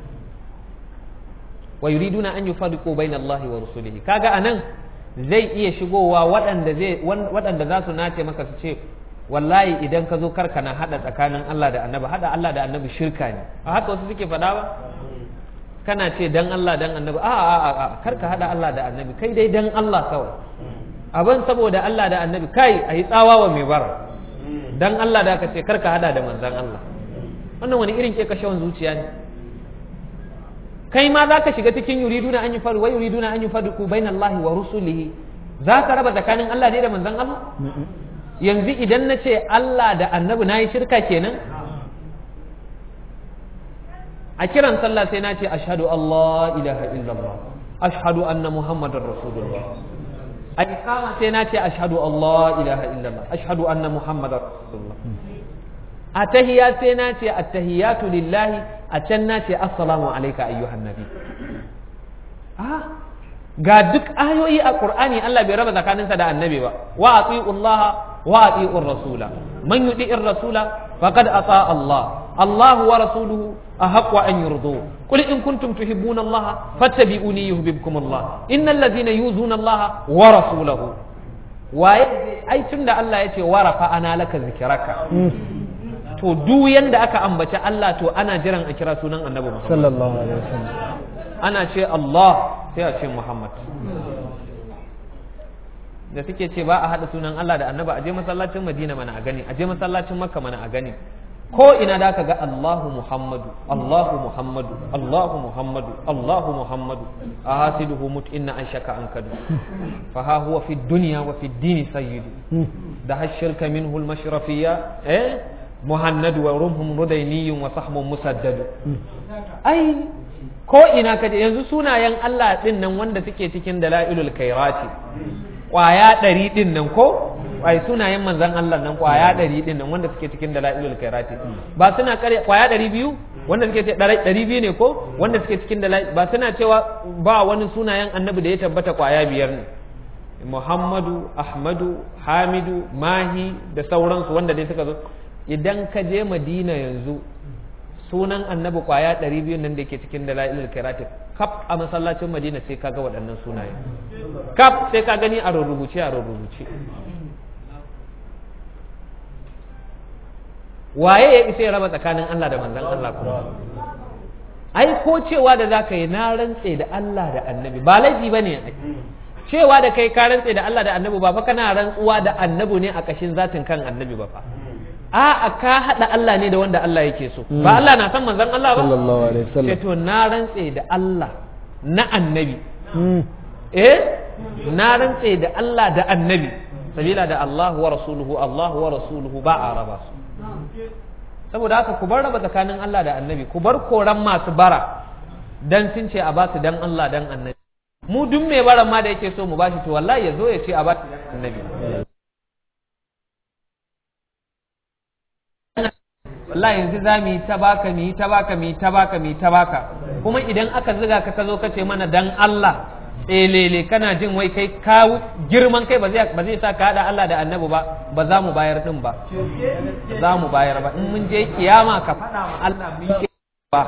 wa yuriduna an yufarriqu bayna Allah wa rusulihi kaga anan zai iya shigowa waɗanda zai waɗanda za su nace maka su ce wallahi idan ka zo karka na hada tsakanin Allah da annabi hada Allah da annabi shirka ne a haka wasu suke faɗa ba kana ce dan Allah dan annabi a a a a karka hada Allah da annabi kai dai dan Allah kawai abin saboda Allah da annabi kai a yi tsawa wa mai bara dan Allah da aka ce karka hada da manzan Allah wannan wani irin ke kashewan zuciya ne kai ma za ka shiga cikin yuriduna an yi faru wai yuriduna an yi faru ku bain Allah wa rusulihi za ka raba tsakanin Allah ne da manzan Allah yanzu idan na ce Allah da annabi na yi shirka kenan a kiran sallah sai na ce ashhadu Allah ilaha illallah ashhadu anna muhammadar rasulullah a ikama sai na ce ashhadu Allah ilaha illallah ashhadu anna muhammadar rasulullah a tahiya sai na ce attahiyatu lillahi a can na ce assalamu alayka ayyuhan nabi ga duk ayoyi a qur'ani Allah bai raba tsakaninsa da annabi ba wa ati'u Allah wa ati'u rasula man yuti'ir rasula faqad ata Allah Allah wa rasuluhu ahaqqu an yurdu qul in kuntum tuhibbuna Allah fattabi'uni yuhibbukum Allah innal ladhina yuzuna Allah wa rasulahu waye ai tunda Allah yace wa rafa'ana laka zikraka to duk yanda aka ambaci Allah to ana jiran a kira sunan annabi Muhammad sallallahu alaihi wasallam ana ce Allah sai a ce Muhammad da suke ce ba a haɗa sunan Allah da annaba a je masallacin Madina mana a gani a je masallacin Makka mana a gani ko ina da ka ga Allahu Muhammadu Allahu Muhammadu Allahu Muhammadu Allahu Muhammadu a hasiduhu mut inna an shaka an kadu fa ha huwa fi dunya wa fi dini sayyidu da hashirka minhu al-mashrafiyya eh muhannadu wa rumhum rudayniyun wa sahmun musaddadu ai ko ina kaje yanzu sunayen Allah din nan wanda suke cikin dalailul kairati kwaya ɗari din nan ko ai sunayen manzon Allah nan kwaya ɗari din nan wanda suke cikin dalailul kairati ba suna kare kwaya ɗari biyu wanda suke ce ɗari biyu ne ko wanda suke cikin dalail ba suna cewa ba wani sunayen annabi da ya tabbata kwaya biyar ne Muhammadu Ahmadu Hamidu Mahi da sauransu wanda dai suka zo idan ka je Madina yanzu sunan annabi kwaya ɗari biyu nan da ke cikin dalailul kairati kaf a masallacin madina sai kaga waɗannan sunaye kaf sai ka gani a rubuce a rubuce waye ya isa ya raba tsakanin Allah da manzon Allah kuma ai ko cewa da zaka yi na rantse da Allah da annabi ba laifi bane cewa da kai ka rantse da Allah da annabi ba fa kana rantsuwa da annabi ne a kashin zatin kan annabi ba fa a'a ka haɗa Allah ne da wanda Allah yake so ba Allah na san manzon Allah ba sallallahu alaihi wasallam to na rantse da Allah na annabi eh na rantse da Allah da annabi sabila da Allah wa rasuluhu Allah wa rasuluhu ba a raba su saboda haka ku bar raba tsakanin Allah da annabi ku bar koran masu bara dan sun ce a ba su dan Allah dan annabi mu duk mai baran ma da yake so mu bashi to wallahi ya zo ya ce a ba su dan annabi wallahi yanzu za mu yi ta baka mu yi ta baka mu yi ta baka mu yi ta baka kuma idan aka ziga ka ka zo ka ce mana dan Allah tselele kana jin wai kai ka girman kai ba zai ba zai sa ka hada Allah da Annabi ba ba za mu bayar din ba za mu bayar ba in mun je kiyama ka faɗa ma Allah mu yi ba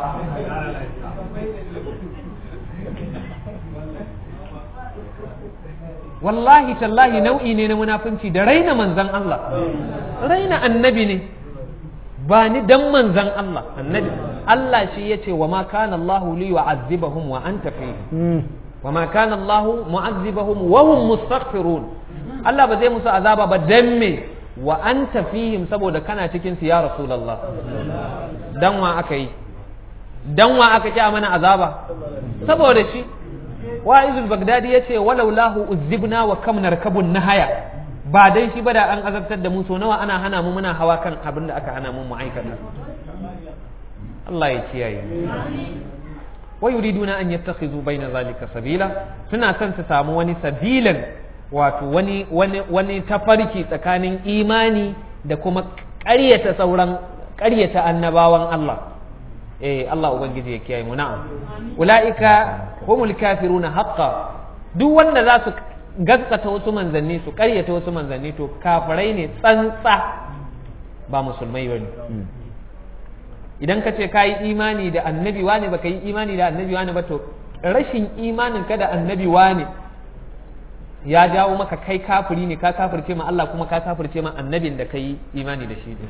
wallahi tallahi nau'i ne na munafunci da raina manzan Allah raina annabi ne ba ni dan manzan Allah annabi Allah shi ya ce wa ma kana Allah li yu'azzibahum wa anta fihim wa ma kana Allah mu'azzibahum wa hum mustaghfirun Allah ba zai musu azaba ba dan me wa anta fihim saboda kana cikin su ya rasulullah dan wa aka yi dan wa aka kya mana azaba saboda shi wa'izul bagdadi yace walau lahu uzibna wa kam narkabun nahaya ba dai shi ba da an azabtar da mu so nawa ana hana mu muna hawa kan abin da aka hana mu mu aikata Allah ya kiyaye wa yuriduna an yattakhizu baina zalika sabila suna son su samu wani sabilan wato wani wani wani tafarki tsakanin imani da kuma ƙaryata sauran ƙaryata annabawan Allah eh Allah ubangiji ya kiyaye mu na'am ulaika humul kafiruna haqqan duk wanda za su gaskata wasu manzanni su karyata wasu manzanni to kafirai ne tsantsa ba musulmai bane idan ka ce ka yi imani da annabi wane ba ka yi imani da annabi wane ba to rashin imanin ka da annabi wane ya jawo maka kai kafiri ne ka kafirce ma Allah kuma ka kafirce ma annabin da ka yi imani da shi ne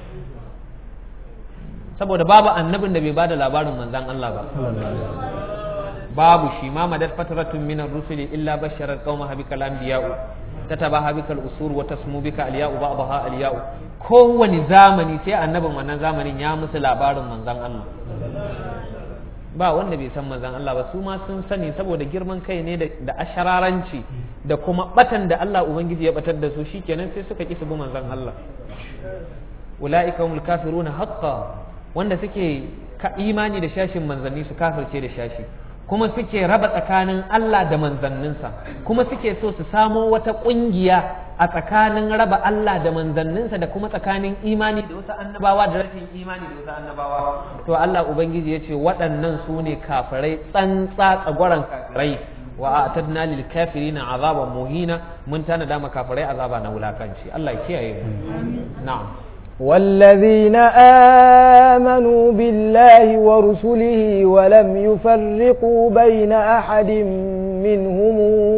saboda babu annabin da bai bada labarin manzan Allah ba babu shi ma madad fatratun minar rusuli illa basharar qauma habikal anbiya'u tatabaha bikal usur wa tasmu bika alya'u ba'daha alya'u kowani zamani sai annabin wannan zamanin ya musu labarin manzan Allah ba wanda bai san manzan Allah ba su ma sun sani saboda girman kai ne da ashararanci da kuma batan da Allah ubangiji ya batar da su shikenan sai suka ki su bi manzan Allah ulaika humul kafiruna haqqan wanda suke imani da shashin manzanni su kafirce da shashi kuma suke raba tsakanin Allah da manzanninsa kuma suke so su samo wata ƙungiya a tsakanin raba Allah da manzanninsa da kuma tsakanin imani da wasu annabawa da rashin imani da wasu annabawa to Allah ubangiji ya ce waɗannan su ne kafirai tsantsa tsagwaron kafirai wa atadna lil kafirina azaban muhina mun tana da kafirai azaba na wulakanci Allah ya kiyaye mu na'am والذين آمنوا بالله ورسله ولم يفرقوا بين أحد منهم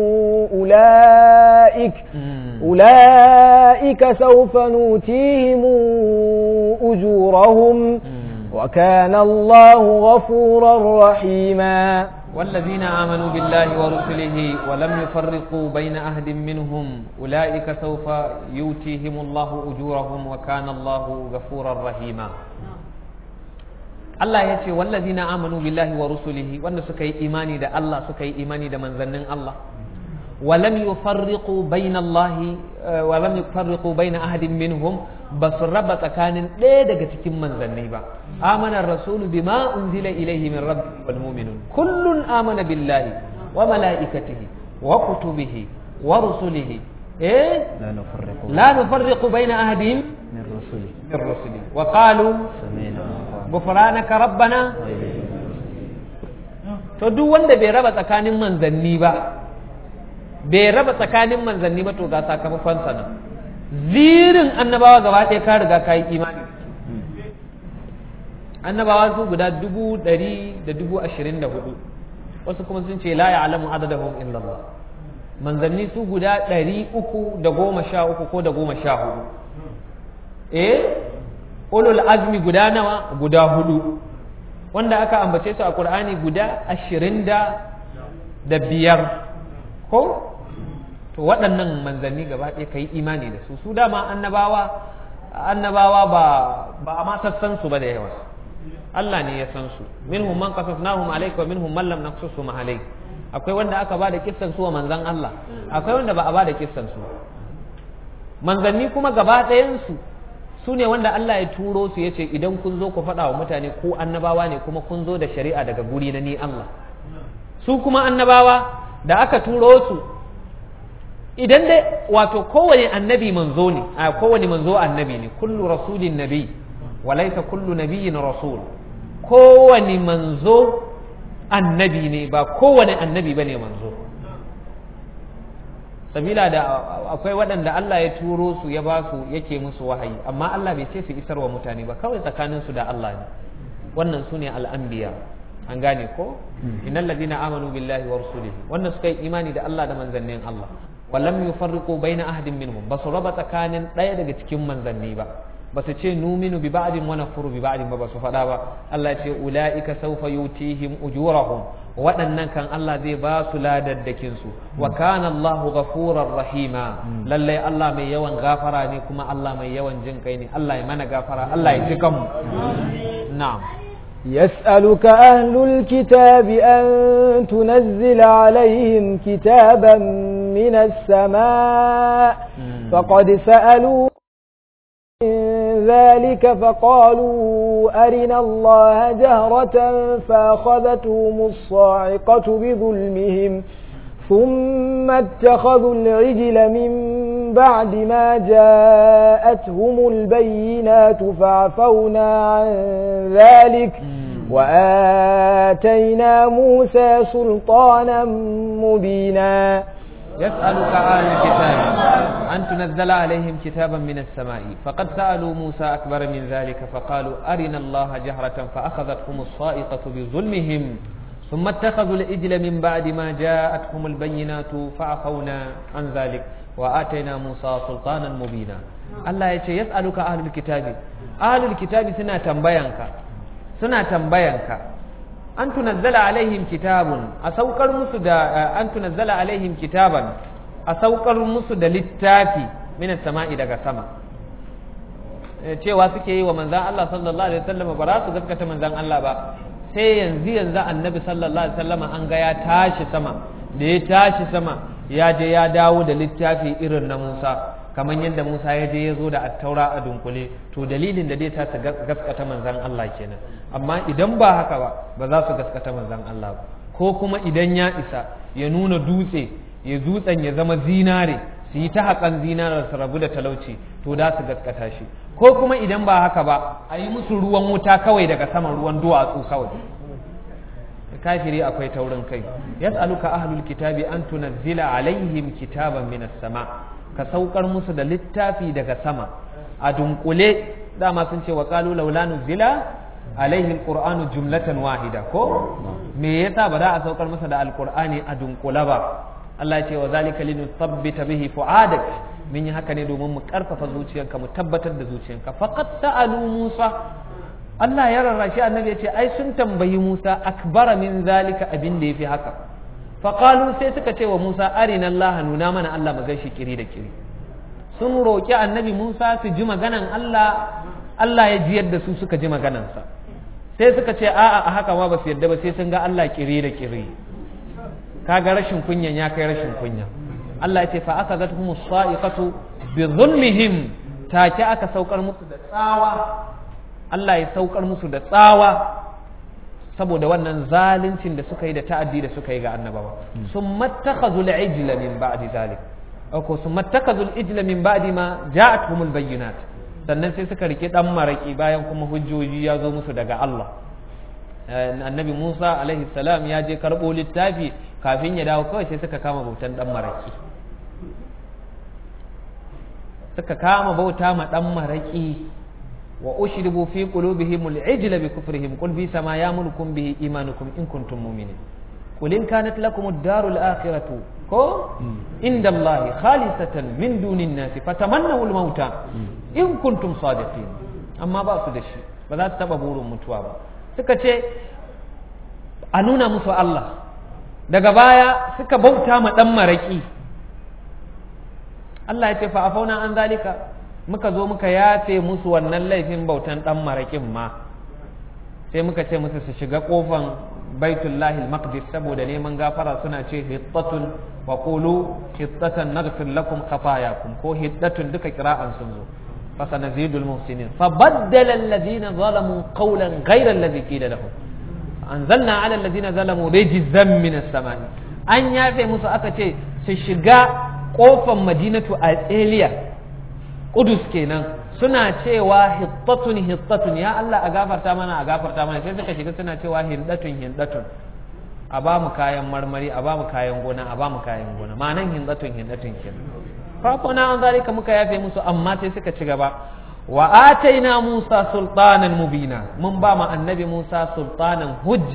أولئك أولئك سوف نوتيهم أجورهم وكان الله غفورا رحيما والذين آمنوا بالله ورسله ولم يفرقوا بين أحد منهم أولئك سوف يؤتيهم الله أجورهم وكان الله غفورا رحيما Allah ya ce wallazina amanu billahi wa rusulihi wanda suka yi imani da Allah suka yi imani da manzannin Allah walam yufarriqu baina Allah walam yufarriqu baina ahadin minhum ba su raba tsakanin ɗaya daga cikin manzanni ba amana rasulu bima unzila ilayhi min rabbi wal mu'minun kullun amana billahi wa malaikatihi wa kutubihi wa rusulihi eh لا نفرق la nufarriqu baina ahadin من رسله min rusuli wa qalu سمعنا وأطعنا ghufranaka rabbana to duk wanda bai raba tsakanin manzanni ba bai raba tsakanin manzanni ba to ga sakamakon sa nan zirin annabawa gaba ɗaya ka riga ka yi imani annabawa su guda dubu ɗari da dubu ashirin da hudu wasu kuma sun ce la ya'lamu adadahum illa Allah manzanni su guda ɗari uku da goma sha uku ko da goma sha hudu eh ulul azmi guda nawa guda hudu wanda aka ambace su a qur'ani guda ashirin da da biyar ko to waɗannan manzanni gaba ɗaya ka yi imani da su su dama annabawa annabawa ba ba a ma sassan su ba da yawa Allah ne ya san su minhum man qasasnahum alayka wa minhum man lam naqsusum alayk akwai wanda aka ba da kissan su wa manzan Allah akwai wanda ba a ba da kissan su manzanni kuma gaba ɗayan su su ne wanda Allah ya turo su ya ce idan kun zo ku faɗa wa mutane ko annabawa ne kuma kun zo da shari'a daga guri na ni Allah su kuma annabawa da aka turo su idan dai wato kowane annabi manzo ne a kowane manzo annabi ne kullu rasulin nabi walaita kullu nabiyyin rasul kowane manzo annabi ne ba kowane annabi bane manzo sabila da akwai waɗanda Allah ya turo su ya ba su yake musu wahayi amma Allah bai ce su isar wa mutane ba kawai tsakanin su da Allah ne wannan su ne al'anbiya an gane ko innal ladina amanu billahi wa rusulihi wannan suka yi imani da Allah da manzannin Allah wallam yufarriqu baina ahadin minhum basu raba tsakanin ɗaya daga cikin manzanni ba basu ce numinu bi ba'din wa nakfuru bi ba'din ba basu faɗa ba Allah ya ce ulaika sawfa yutihim ujurahum waɗannan kan Allah zai ba su ladaddakin su wa kana Allahu ghafurar rahima lallai Allah mai yawan gafara ne kuma Allah mai yawan jin kai ne Allah ya mana gafara Allah ya ji kanmu na'am يسألك أهل الكتاب أن تنزل عليهم كتابا من السماء فقد سألوا من ذلك فقالوا أرنا الله جهرة فأخذتهم الصاعقة بظلمهم ثم اتخذوا العجل من بعد ما جاءتهم البينات فعفونا عن ذلك وآتينا موسى سلطانا مبينا يسألك أهل الكتاب أن تنزل عليهم كتابا من السماء فقد سألوا موسى أكبر من ذلك فقالوا أرنا الله جهرة فأخذتهم الصائقة بظلمهم ثم اتخذوا الإجل من بعد ما جاءتهم البينات فعفونا عن ذلك وآتينا موسى سلطانا مبينا الله يتي يسألك أهل الكتاب أهل الكتاب سنة تنبينك سنة تنبينك أن تنزل عليهم كتاب أسوكر مسد أن تنزل عليهم كتابا أسوكر مسد للتافي من السماء دقى سما cewa suke yi wa manzan Allah sallallahu alaihi wasallam ba za su gaskata manzan Allah ba sai yanzu yanzu annabi sallallahu alaihi wasallam an ga ya tashi sama da ya tashi sama ya je ya dawo da littafi irin na Musa kamar yadda Musa ya je ya zo da attaura a dunkule to dalilin da zai ta su gaskata manzan Allah kenan amma idan ba haka ba ba za su gaskata manzan Allah ba ko kuma idan ya isa ya nuna dutse ya dutsen ya zama zinare su yi ta haƙan zinarar su rabu da talauci to da su gaskata shi ko kuma idan ba haka ba a yi musu ruwan wuta kawai daga saman ruwan duwatsu kawai kafiri akwai taurin kai yas'aluka ahlul kitabi an tunazzila alaihim kitaban minas sama ka saukar musu da littafi daga sama a dunkule dama sun ce wa qalu laula nuzila alaihi alqur'anu jumlatan wahida ko me yasa ba za a saukar masa da alqur'ani a dunkule ba Allah ya ce wa zalika linuthabbita bihi fu'adak mun yi haka ne domin mu karfafa zuciyarka mu tabbatar da zuciyarka faqad sa'alu Musa Allah ya rarrashi annabi ya ce ai sun tambayi Musa akbara min zalika abin da yafi haka faqalu sai suka ce wa Musa arina Allah nuna mana Allah mu gaishe kiri da kiri sun roki annabi Musa su ji maganan Allah Allah ya ji yadda su suka ji maganansa sai suka ce a'a a haka ma ba su yadda ba sai sun ga Allah kiri da kiri kaga rashin kunyan ya kai rashin kunya Allah ya ce fa aka zata humus sa'iqatu bi zulmihim take aka saukar musu da tsawa Allah ya saukar musu da tsawa saboda wannan zaluncin da suka yi da ta'addi da suka yi ga annabawa sun mattakazu al-ijla min ba'di zalik ko sun mattakazu al-ijla min ba'di ma ja'atuhumul bayyinat sannan sai suka rike dan maraki bayan kuma hujjoji ya zo musu daga Allah annabi Musa alaihi salam ya je karbo littafi kafin ya dawo kawai sai suka kama bautan dan maraki suka kama bauta ma dan maraki wa ushribu fi qulubihim al-ijla bi kufrihim qul bi sama yamurukum bihi imanukum in kuntum mu'minin qul in kanat lakum ad-daru al-akhiratu ko inda Allah khalisatan min dunin nasi fatamannaw al-mauta in kuntum sadiqin amma ba su da shi ba za su taba burin mutuwa ba suka ce a nuna musu Allah daga baya suka bauta ma dan maraki Allah ya ce fa afauna an zalika muka zo muka yafe musu wannan laifin bautan dan marakin ma sai muka ce musu su shiga kofan baitullahi al-maqdis saboda neman gafara suna ce hittatun wa qulu hittatan naghfir lakum khatayakum ko hittatun duka kira'an sun zo fa sanazidul muhsinin fa baddala alladhina zalamu qawlan ghayra alladhi qila lahum anzalna ala alladhina zalamu rijzan min as-samai an yafe musu aka ce su shiga kofan madinatu a tseliya kudus kenan suna cewa hittatun hittatun ya Allah a gafarta mana a gafarta mana sai suka shiga suna cewa hindatun hindatun a ba mu kayan marmari a ba mu kayan gona a ba mu kayan gona ma'anan hindatun hindatun kenan farko na an zalika muka yafe musu amma sai suka ci gaba wa ataina Musa sultanan mubina mun ba mu annabi Musa sultanan hujja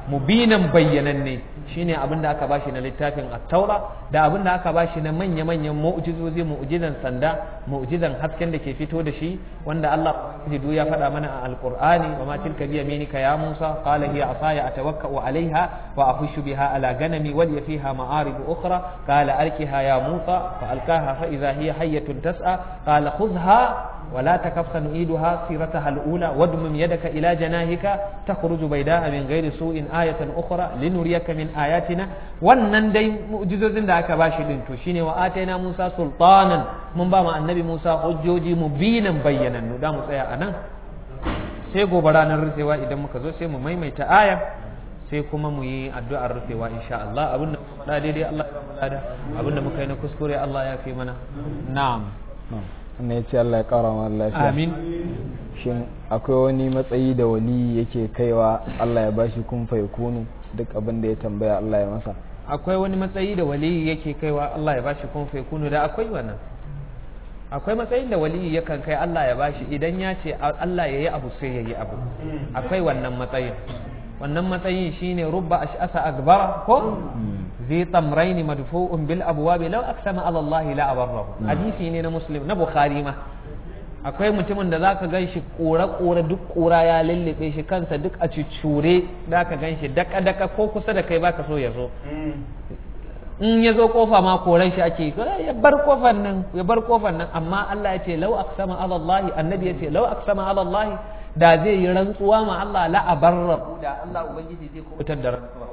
mubinan bayyananne shine abin da aka bashi na littafin at-taura da abin da aka bashi na manya-manyan mu'jizozi mu'jizan sanda mu'jizan hasken da ke fito da shi wanda Allah jidu ya faɗa mana a alqur'ani wa ma tilka bi yaminika ya Musa qala hiya asaya atawakkau alaiha wa ahushu biha ala ganami wal fiha ma'arib ukhra qala alkiha ya Musa fa alkaha fa idha hiya hayyatun tas'a qala khudha ولا تكف سنعيدها سيرتها الأولى وادمم يدك إلى جناهك تخرج بيداء من غير سوء آية أخرى لنريك من آياتنا wannan dai mu'jizozin da aka bashi din to shine wa ataina Musa sultanan mun ba ma annabi Musa hujjoji mubinan bayyanannu da mu tsaya anan sai gobe ranar rufewa idan muka zo sai mu maimaita aya sai kuma mu yi addu'ar rufewa insha Allah abinda faɗa daidai Allah ya ba mu lada abinda muka yi na kuskure Allah ya fi mana na'am wannan ya ce Allah ya ƙara ma lafiya amin shin akwai wani matsayi da wali yake kaiwa Allah ya bashi kun fa yakunu duk abin da ya tambaya Allah ya masa akwai wani matsayi da wali yake kaiwa Allah ya bashi kun fa yakunu da akwai wannan akwai matsayin da wali yakan kai Allah ya bashi idan ya ce Allah ya yi abu sai ya yi abu akwai wannan matsayin wannan matsayin shine rubba ash'asa akbara ko zi tamrain madfu'un bil abwab law aqsama ala Allah la abarrahu hadisi ne na muslim na bukhari ma akwai mutumin da zaka ganshi kora kora duk kura ya lullube shi kansa duk a cucure zaka ganshi daka daka ko kusa da kai baka so ya zo in ya zo kofa ma koran shi ake ya bar kofar nan ya bar kofar nan amma Allah ya ce law aqsama ala Allah annabi ya ce law aqsama ala Allah da zai yi rantsuwa ma Allah la abarra da Allah ubangiji zai kubutar da rantsuwa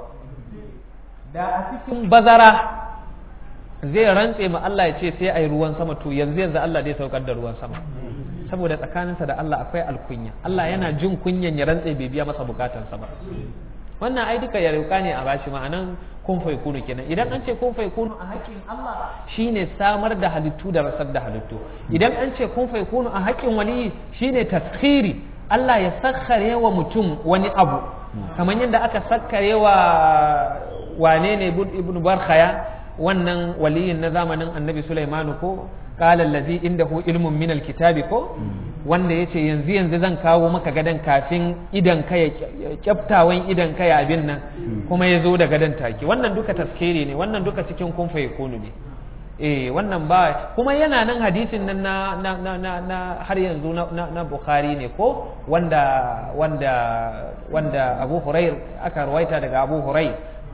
da a cikin bazara zai rantse ma Allah ya ce sai ai ruwan sama to yanzu yanzu Allah zai saukar da ruwan sama saboda tsakaninsa da Allah akwai alkunya Allah yana jin kunyan ya rantse bai biya masa bukatansa ba wannan ai duka ya rauka ne a bashi ma'anan kun fai kunu kenan idan an ce kun fai kunu a haƙƙin Allah shine samar da halittu da rasar da halittu idan an ce kun fai kunu a haƙƙin waliyi shine taskhiri Allah ya sakkare wa mutum wani abu kamar yadda aka sakkare wa wane ne ibn barkhaya wannan waliyin na zamanin annabi Sulaimanu ko qala allazi indahu ilmun min alkitabi ko wanda yace yanzu yanzu zan kawo maka gadan kafin idan ka ya kyaftawan idan ka ya abin nan kuma ya zo da gadan take wannan duka taskiri ne wannan duka cikin kun fa yakunu ne eh wannan ba kuma yana nan hadisin nan na na na na, na har yanzu na, na, na Bukhari ne ko wanda wanda wanda Abu Hurair aka rawaita daga Abu Hurair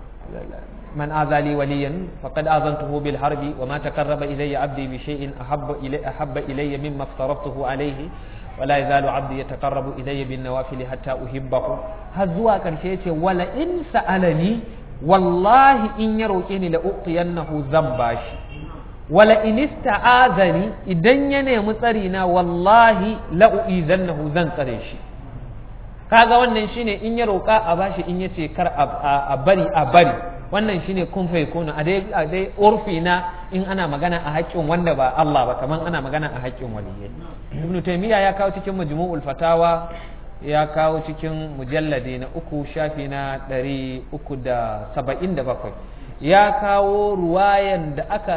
من آذى لي وليا فقد آذنته بالحرب وما تقرب إلي عبدي بشيء أحب إلي, أحب إلي مما افترضته عليه ولا يزال عبدي يتقرب إلي بالنوافل حتى أحبه هزوا كرشيتي ولا إن سألني والله إن يروكني لأعطينه ذنباش ولا إن استعاذني إذن يني مصرنا والله لأؤذنه ذنقريش kaga wannan shine in ya roƙa a bashi in yace kar a bari a bari wannan shine kun fa yakunu a dai a dai urfi na in ana magana a haƙƙin wanda ba Allah ba kaman ana magana a haƙƙin waliyyi ibnu taymiya ya kawo cikin majmu'ul fatawa ya kawo cikin mujalladi na uku shafi na ɗari uku da saba'in da bakwai ya kawo ruwayan da aka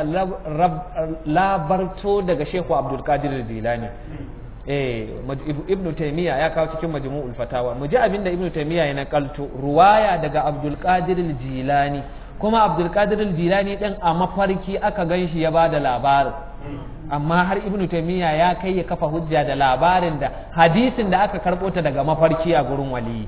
labarto daga shehu abdulkadir dilani eh ibnu taymiya ya kawo cikin majmu'ul fatawa mu ji abinda ibnu taymiya ya nakalto ruwaya daga abdul qadir jilani kuma abdul qadir jilani din a mafarki aka ganshi ya bada labarin amma har ibnu taymiya ya kai ya kafa hujja da labarin da hadisin da aka karbo ta daga mafarki a gurin wali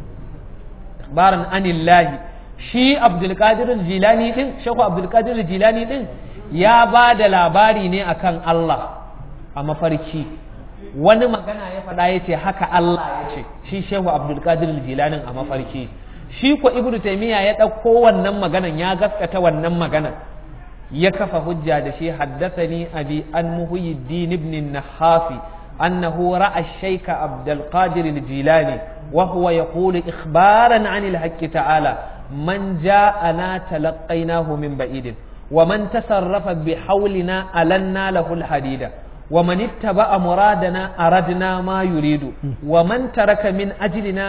baran anillahi shi abdul qadir jilani din shekhu abdul qadir jilani din ya bada labari ne akan Allah a mafarki wani magana ya faɗa ya ce haka Allah ya ce shi shehu abdulkadir jilanin a mafarki shi ko ibnu taymiya ya ɗauko wannan maganan ya gaskata wannan maganan ya kafa hujja da shi haddathani abi an muhyiddin ibn nahafi annahu ra'a shaykha abdul qadir al-jilani wa huwa yaqulu ikhbaran 'an al-haqq ta'ala man ja'ana talaqqaynahu min ba'idin wa man tasarrafa bi hawlina alanna lahu al-hadida ومن اتبع مرادنا أردنا ما يريد ومن ترك من أجلنا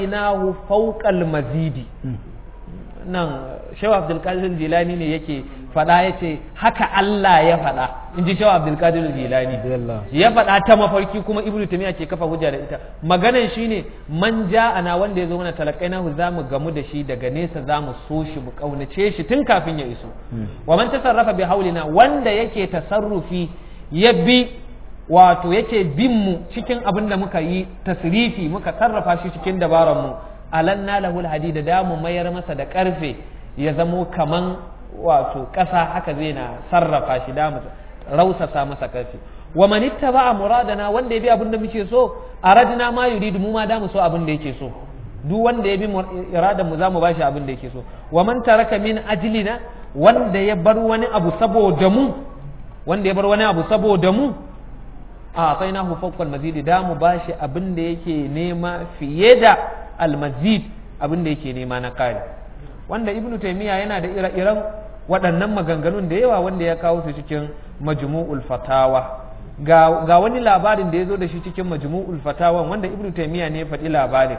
أعطيناه فوق المزيد nan shehu abdulkadir jilani ne yake faɗa ya ce haka Allah ya faɗa in ji shawa abdulkadir jilani ya faɗa ta mafarki kuma ibnu tamiya ke kafa hujja da ita maganan shine man ana wanda ya zo mana talakai na za mu gamu da shi daga nesa za mu so shi mu kaunace shi tun kafin ya iso wa man tasarrafa bi haulina wanda yake tasarrufi ya bi wato yake bin mu cikin abin da muka yi tasrifi muka sarrafa shi cikin dabaran mu alanna lahul hadida da mu mayar masa da karfe ya zamo kaman wato ƙasa haka zai na sarrafa shi da mu rausasa masa karfe wa man ittaba muradana wanda ya bi abin da muke so aradna ma yuridu mu ma da mu so abin da yake so duk wanda ya bi iradan mu zamu bashi abin da yake so wa man taraka min ajlina wanda ya bar wani abu saboda mu wanda ya bar wani abu saboda mu a sai na hu fawqal mazidi da mu bashi abin da yake nema fiye da almazid abin da yake nema na kare wanda ibnu taymiya yana da ire-iren waɗannan maganganun da yawa wanda ya kawo su cikin majmu'ul fatawa ga, ga wani labarin da ya zo da shi cikin majmu'ul fatawa wanda ibnu taymiya ne ya faɗi labarin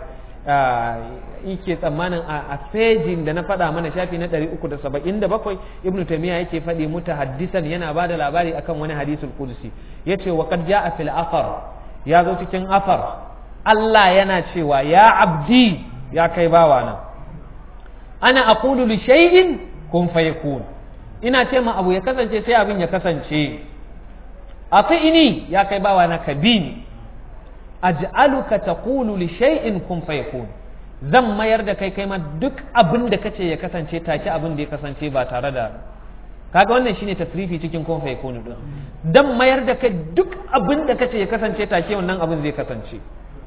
yake tsammanin a fejin da na faɗa mana shafi na 377 ibnu taymiya yake faɗi mutahaddisan yana ba da labari akan wani hadisul qudsi yace wa qad ja'a fil athar ya zo cikin athar Allah yana cewa ya abdi ya kai bawana ana aqulu li shay'in kun fayakun ina ce ma abu ya kasance sai abin ya kasance ini ya kai bawana ka bi ni aj'aluka taqulu li shay'in kun fayakun zan mayar da kai kai ma duk abin da kace ya kasance take abin da ya kasance ba tare da kaga wannan shine tasrifi cikin kun fayakun din dan mayar da kai duk abin da kace ya kasance take wannan abin zai kasance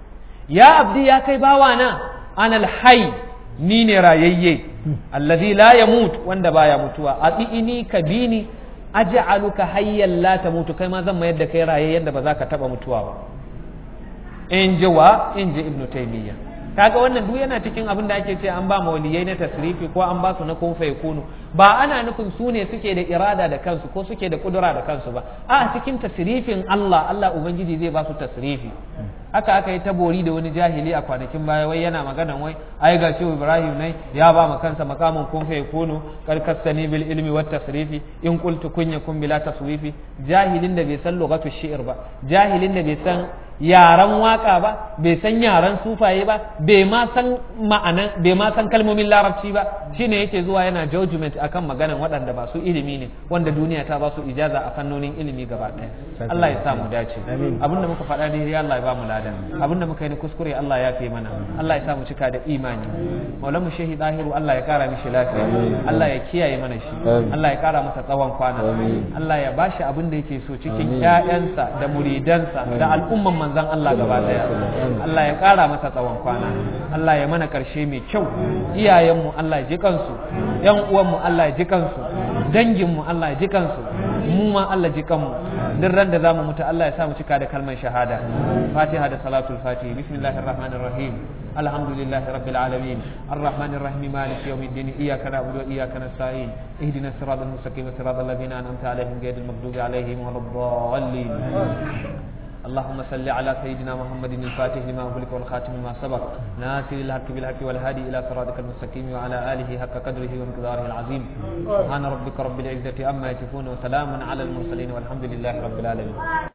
ya abdi ya kai bawana anal hayy ni ne rayayye allazi la yamut wanda baya mutuwa ati'ini ka bini aj'aluka hayyan la tamutu kai ma zan mayar da kai rayayyen da ba za ka taba mutuwa ba in ji wa in ji ibnu taymiya kaga wannan duk yana cikin abin da ake ce an ba mawaliyai na tasrifi ko an ba su na kun kunu ba ana nufin su ne suke da irada da kansu ko suke da kudura da kansu ba a cikin tasrifin Allah Allah ubangiji zai ba su tasrifi haka aka yi tabori da wani jahili a kwanakin baya wai yana magana wai ai ga shehu ibrahim ne ya ba ma kansa makamin kun fa yakunu karkasani bil ilmi wat tasrifi in qultu kun yakun bila taswifi jahilin da bai san lugatu shi'r ba jahilin da bai san yaran waka ba bai san yaran sufaye ba bai ma san ma'anan bai ma san kalmomin larabci ba shine yake zuwa yana judgment akan maganan waɗanda ba su ilimi ne wanda duniya ta ba su ijaza a fannonin ilimi gaba ɗaya Allah ya sa mu dace abinda muka faɗa ne Allah ya ba mu ladan abinda muka yi kuskure Allah ya fi mana Allah ya sa mu cika da imani maulan mu shehi dahiru Allah ya kara mishi lafiya Allah ya kiyaye mana shi Allah ya kara masa tsawon kwana Allah ya bashi abin da yake so cikin ƴaƴansa da muridansa da al'umman manzon Allah gaba daya Allah ya kara masa tsawon kwana Allah ya mana karshe mai kyau iyayenmu Allah ya ji kansu ƴan uwanmu Allah ya ji kansu danginmu Allah ya ji kansu mu ma Allah ji kanmu duk ran da zamu mutu Allah ya sa mu cika da kalmar shahada Fatiha da salatul Fatihi bismillahir rahmanir rahim alhamdulillahi rabbil alamin arrahmanir rahim maliki yawmiddin iyyaka na'budu wa iyyaka nasta'in ihdinas siratal mustaqim siratal ladzina an'amta alaihim ghayril maghdubi alaihim waladdallin اللهم صل على سيدنا محمد الفاتح لما أغلق والخاتم لما سبق ناصر الحق بالحق والهادي إلى صراطك المستقيم وعلى آله حق قدره ومقداره العظيم سبحان ربك رب العزة أما يصفون وسلام على المرسلين والحمد لله رب العالمين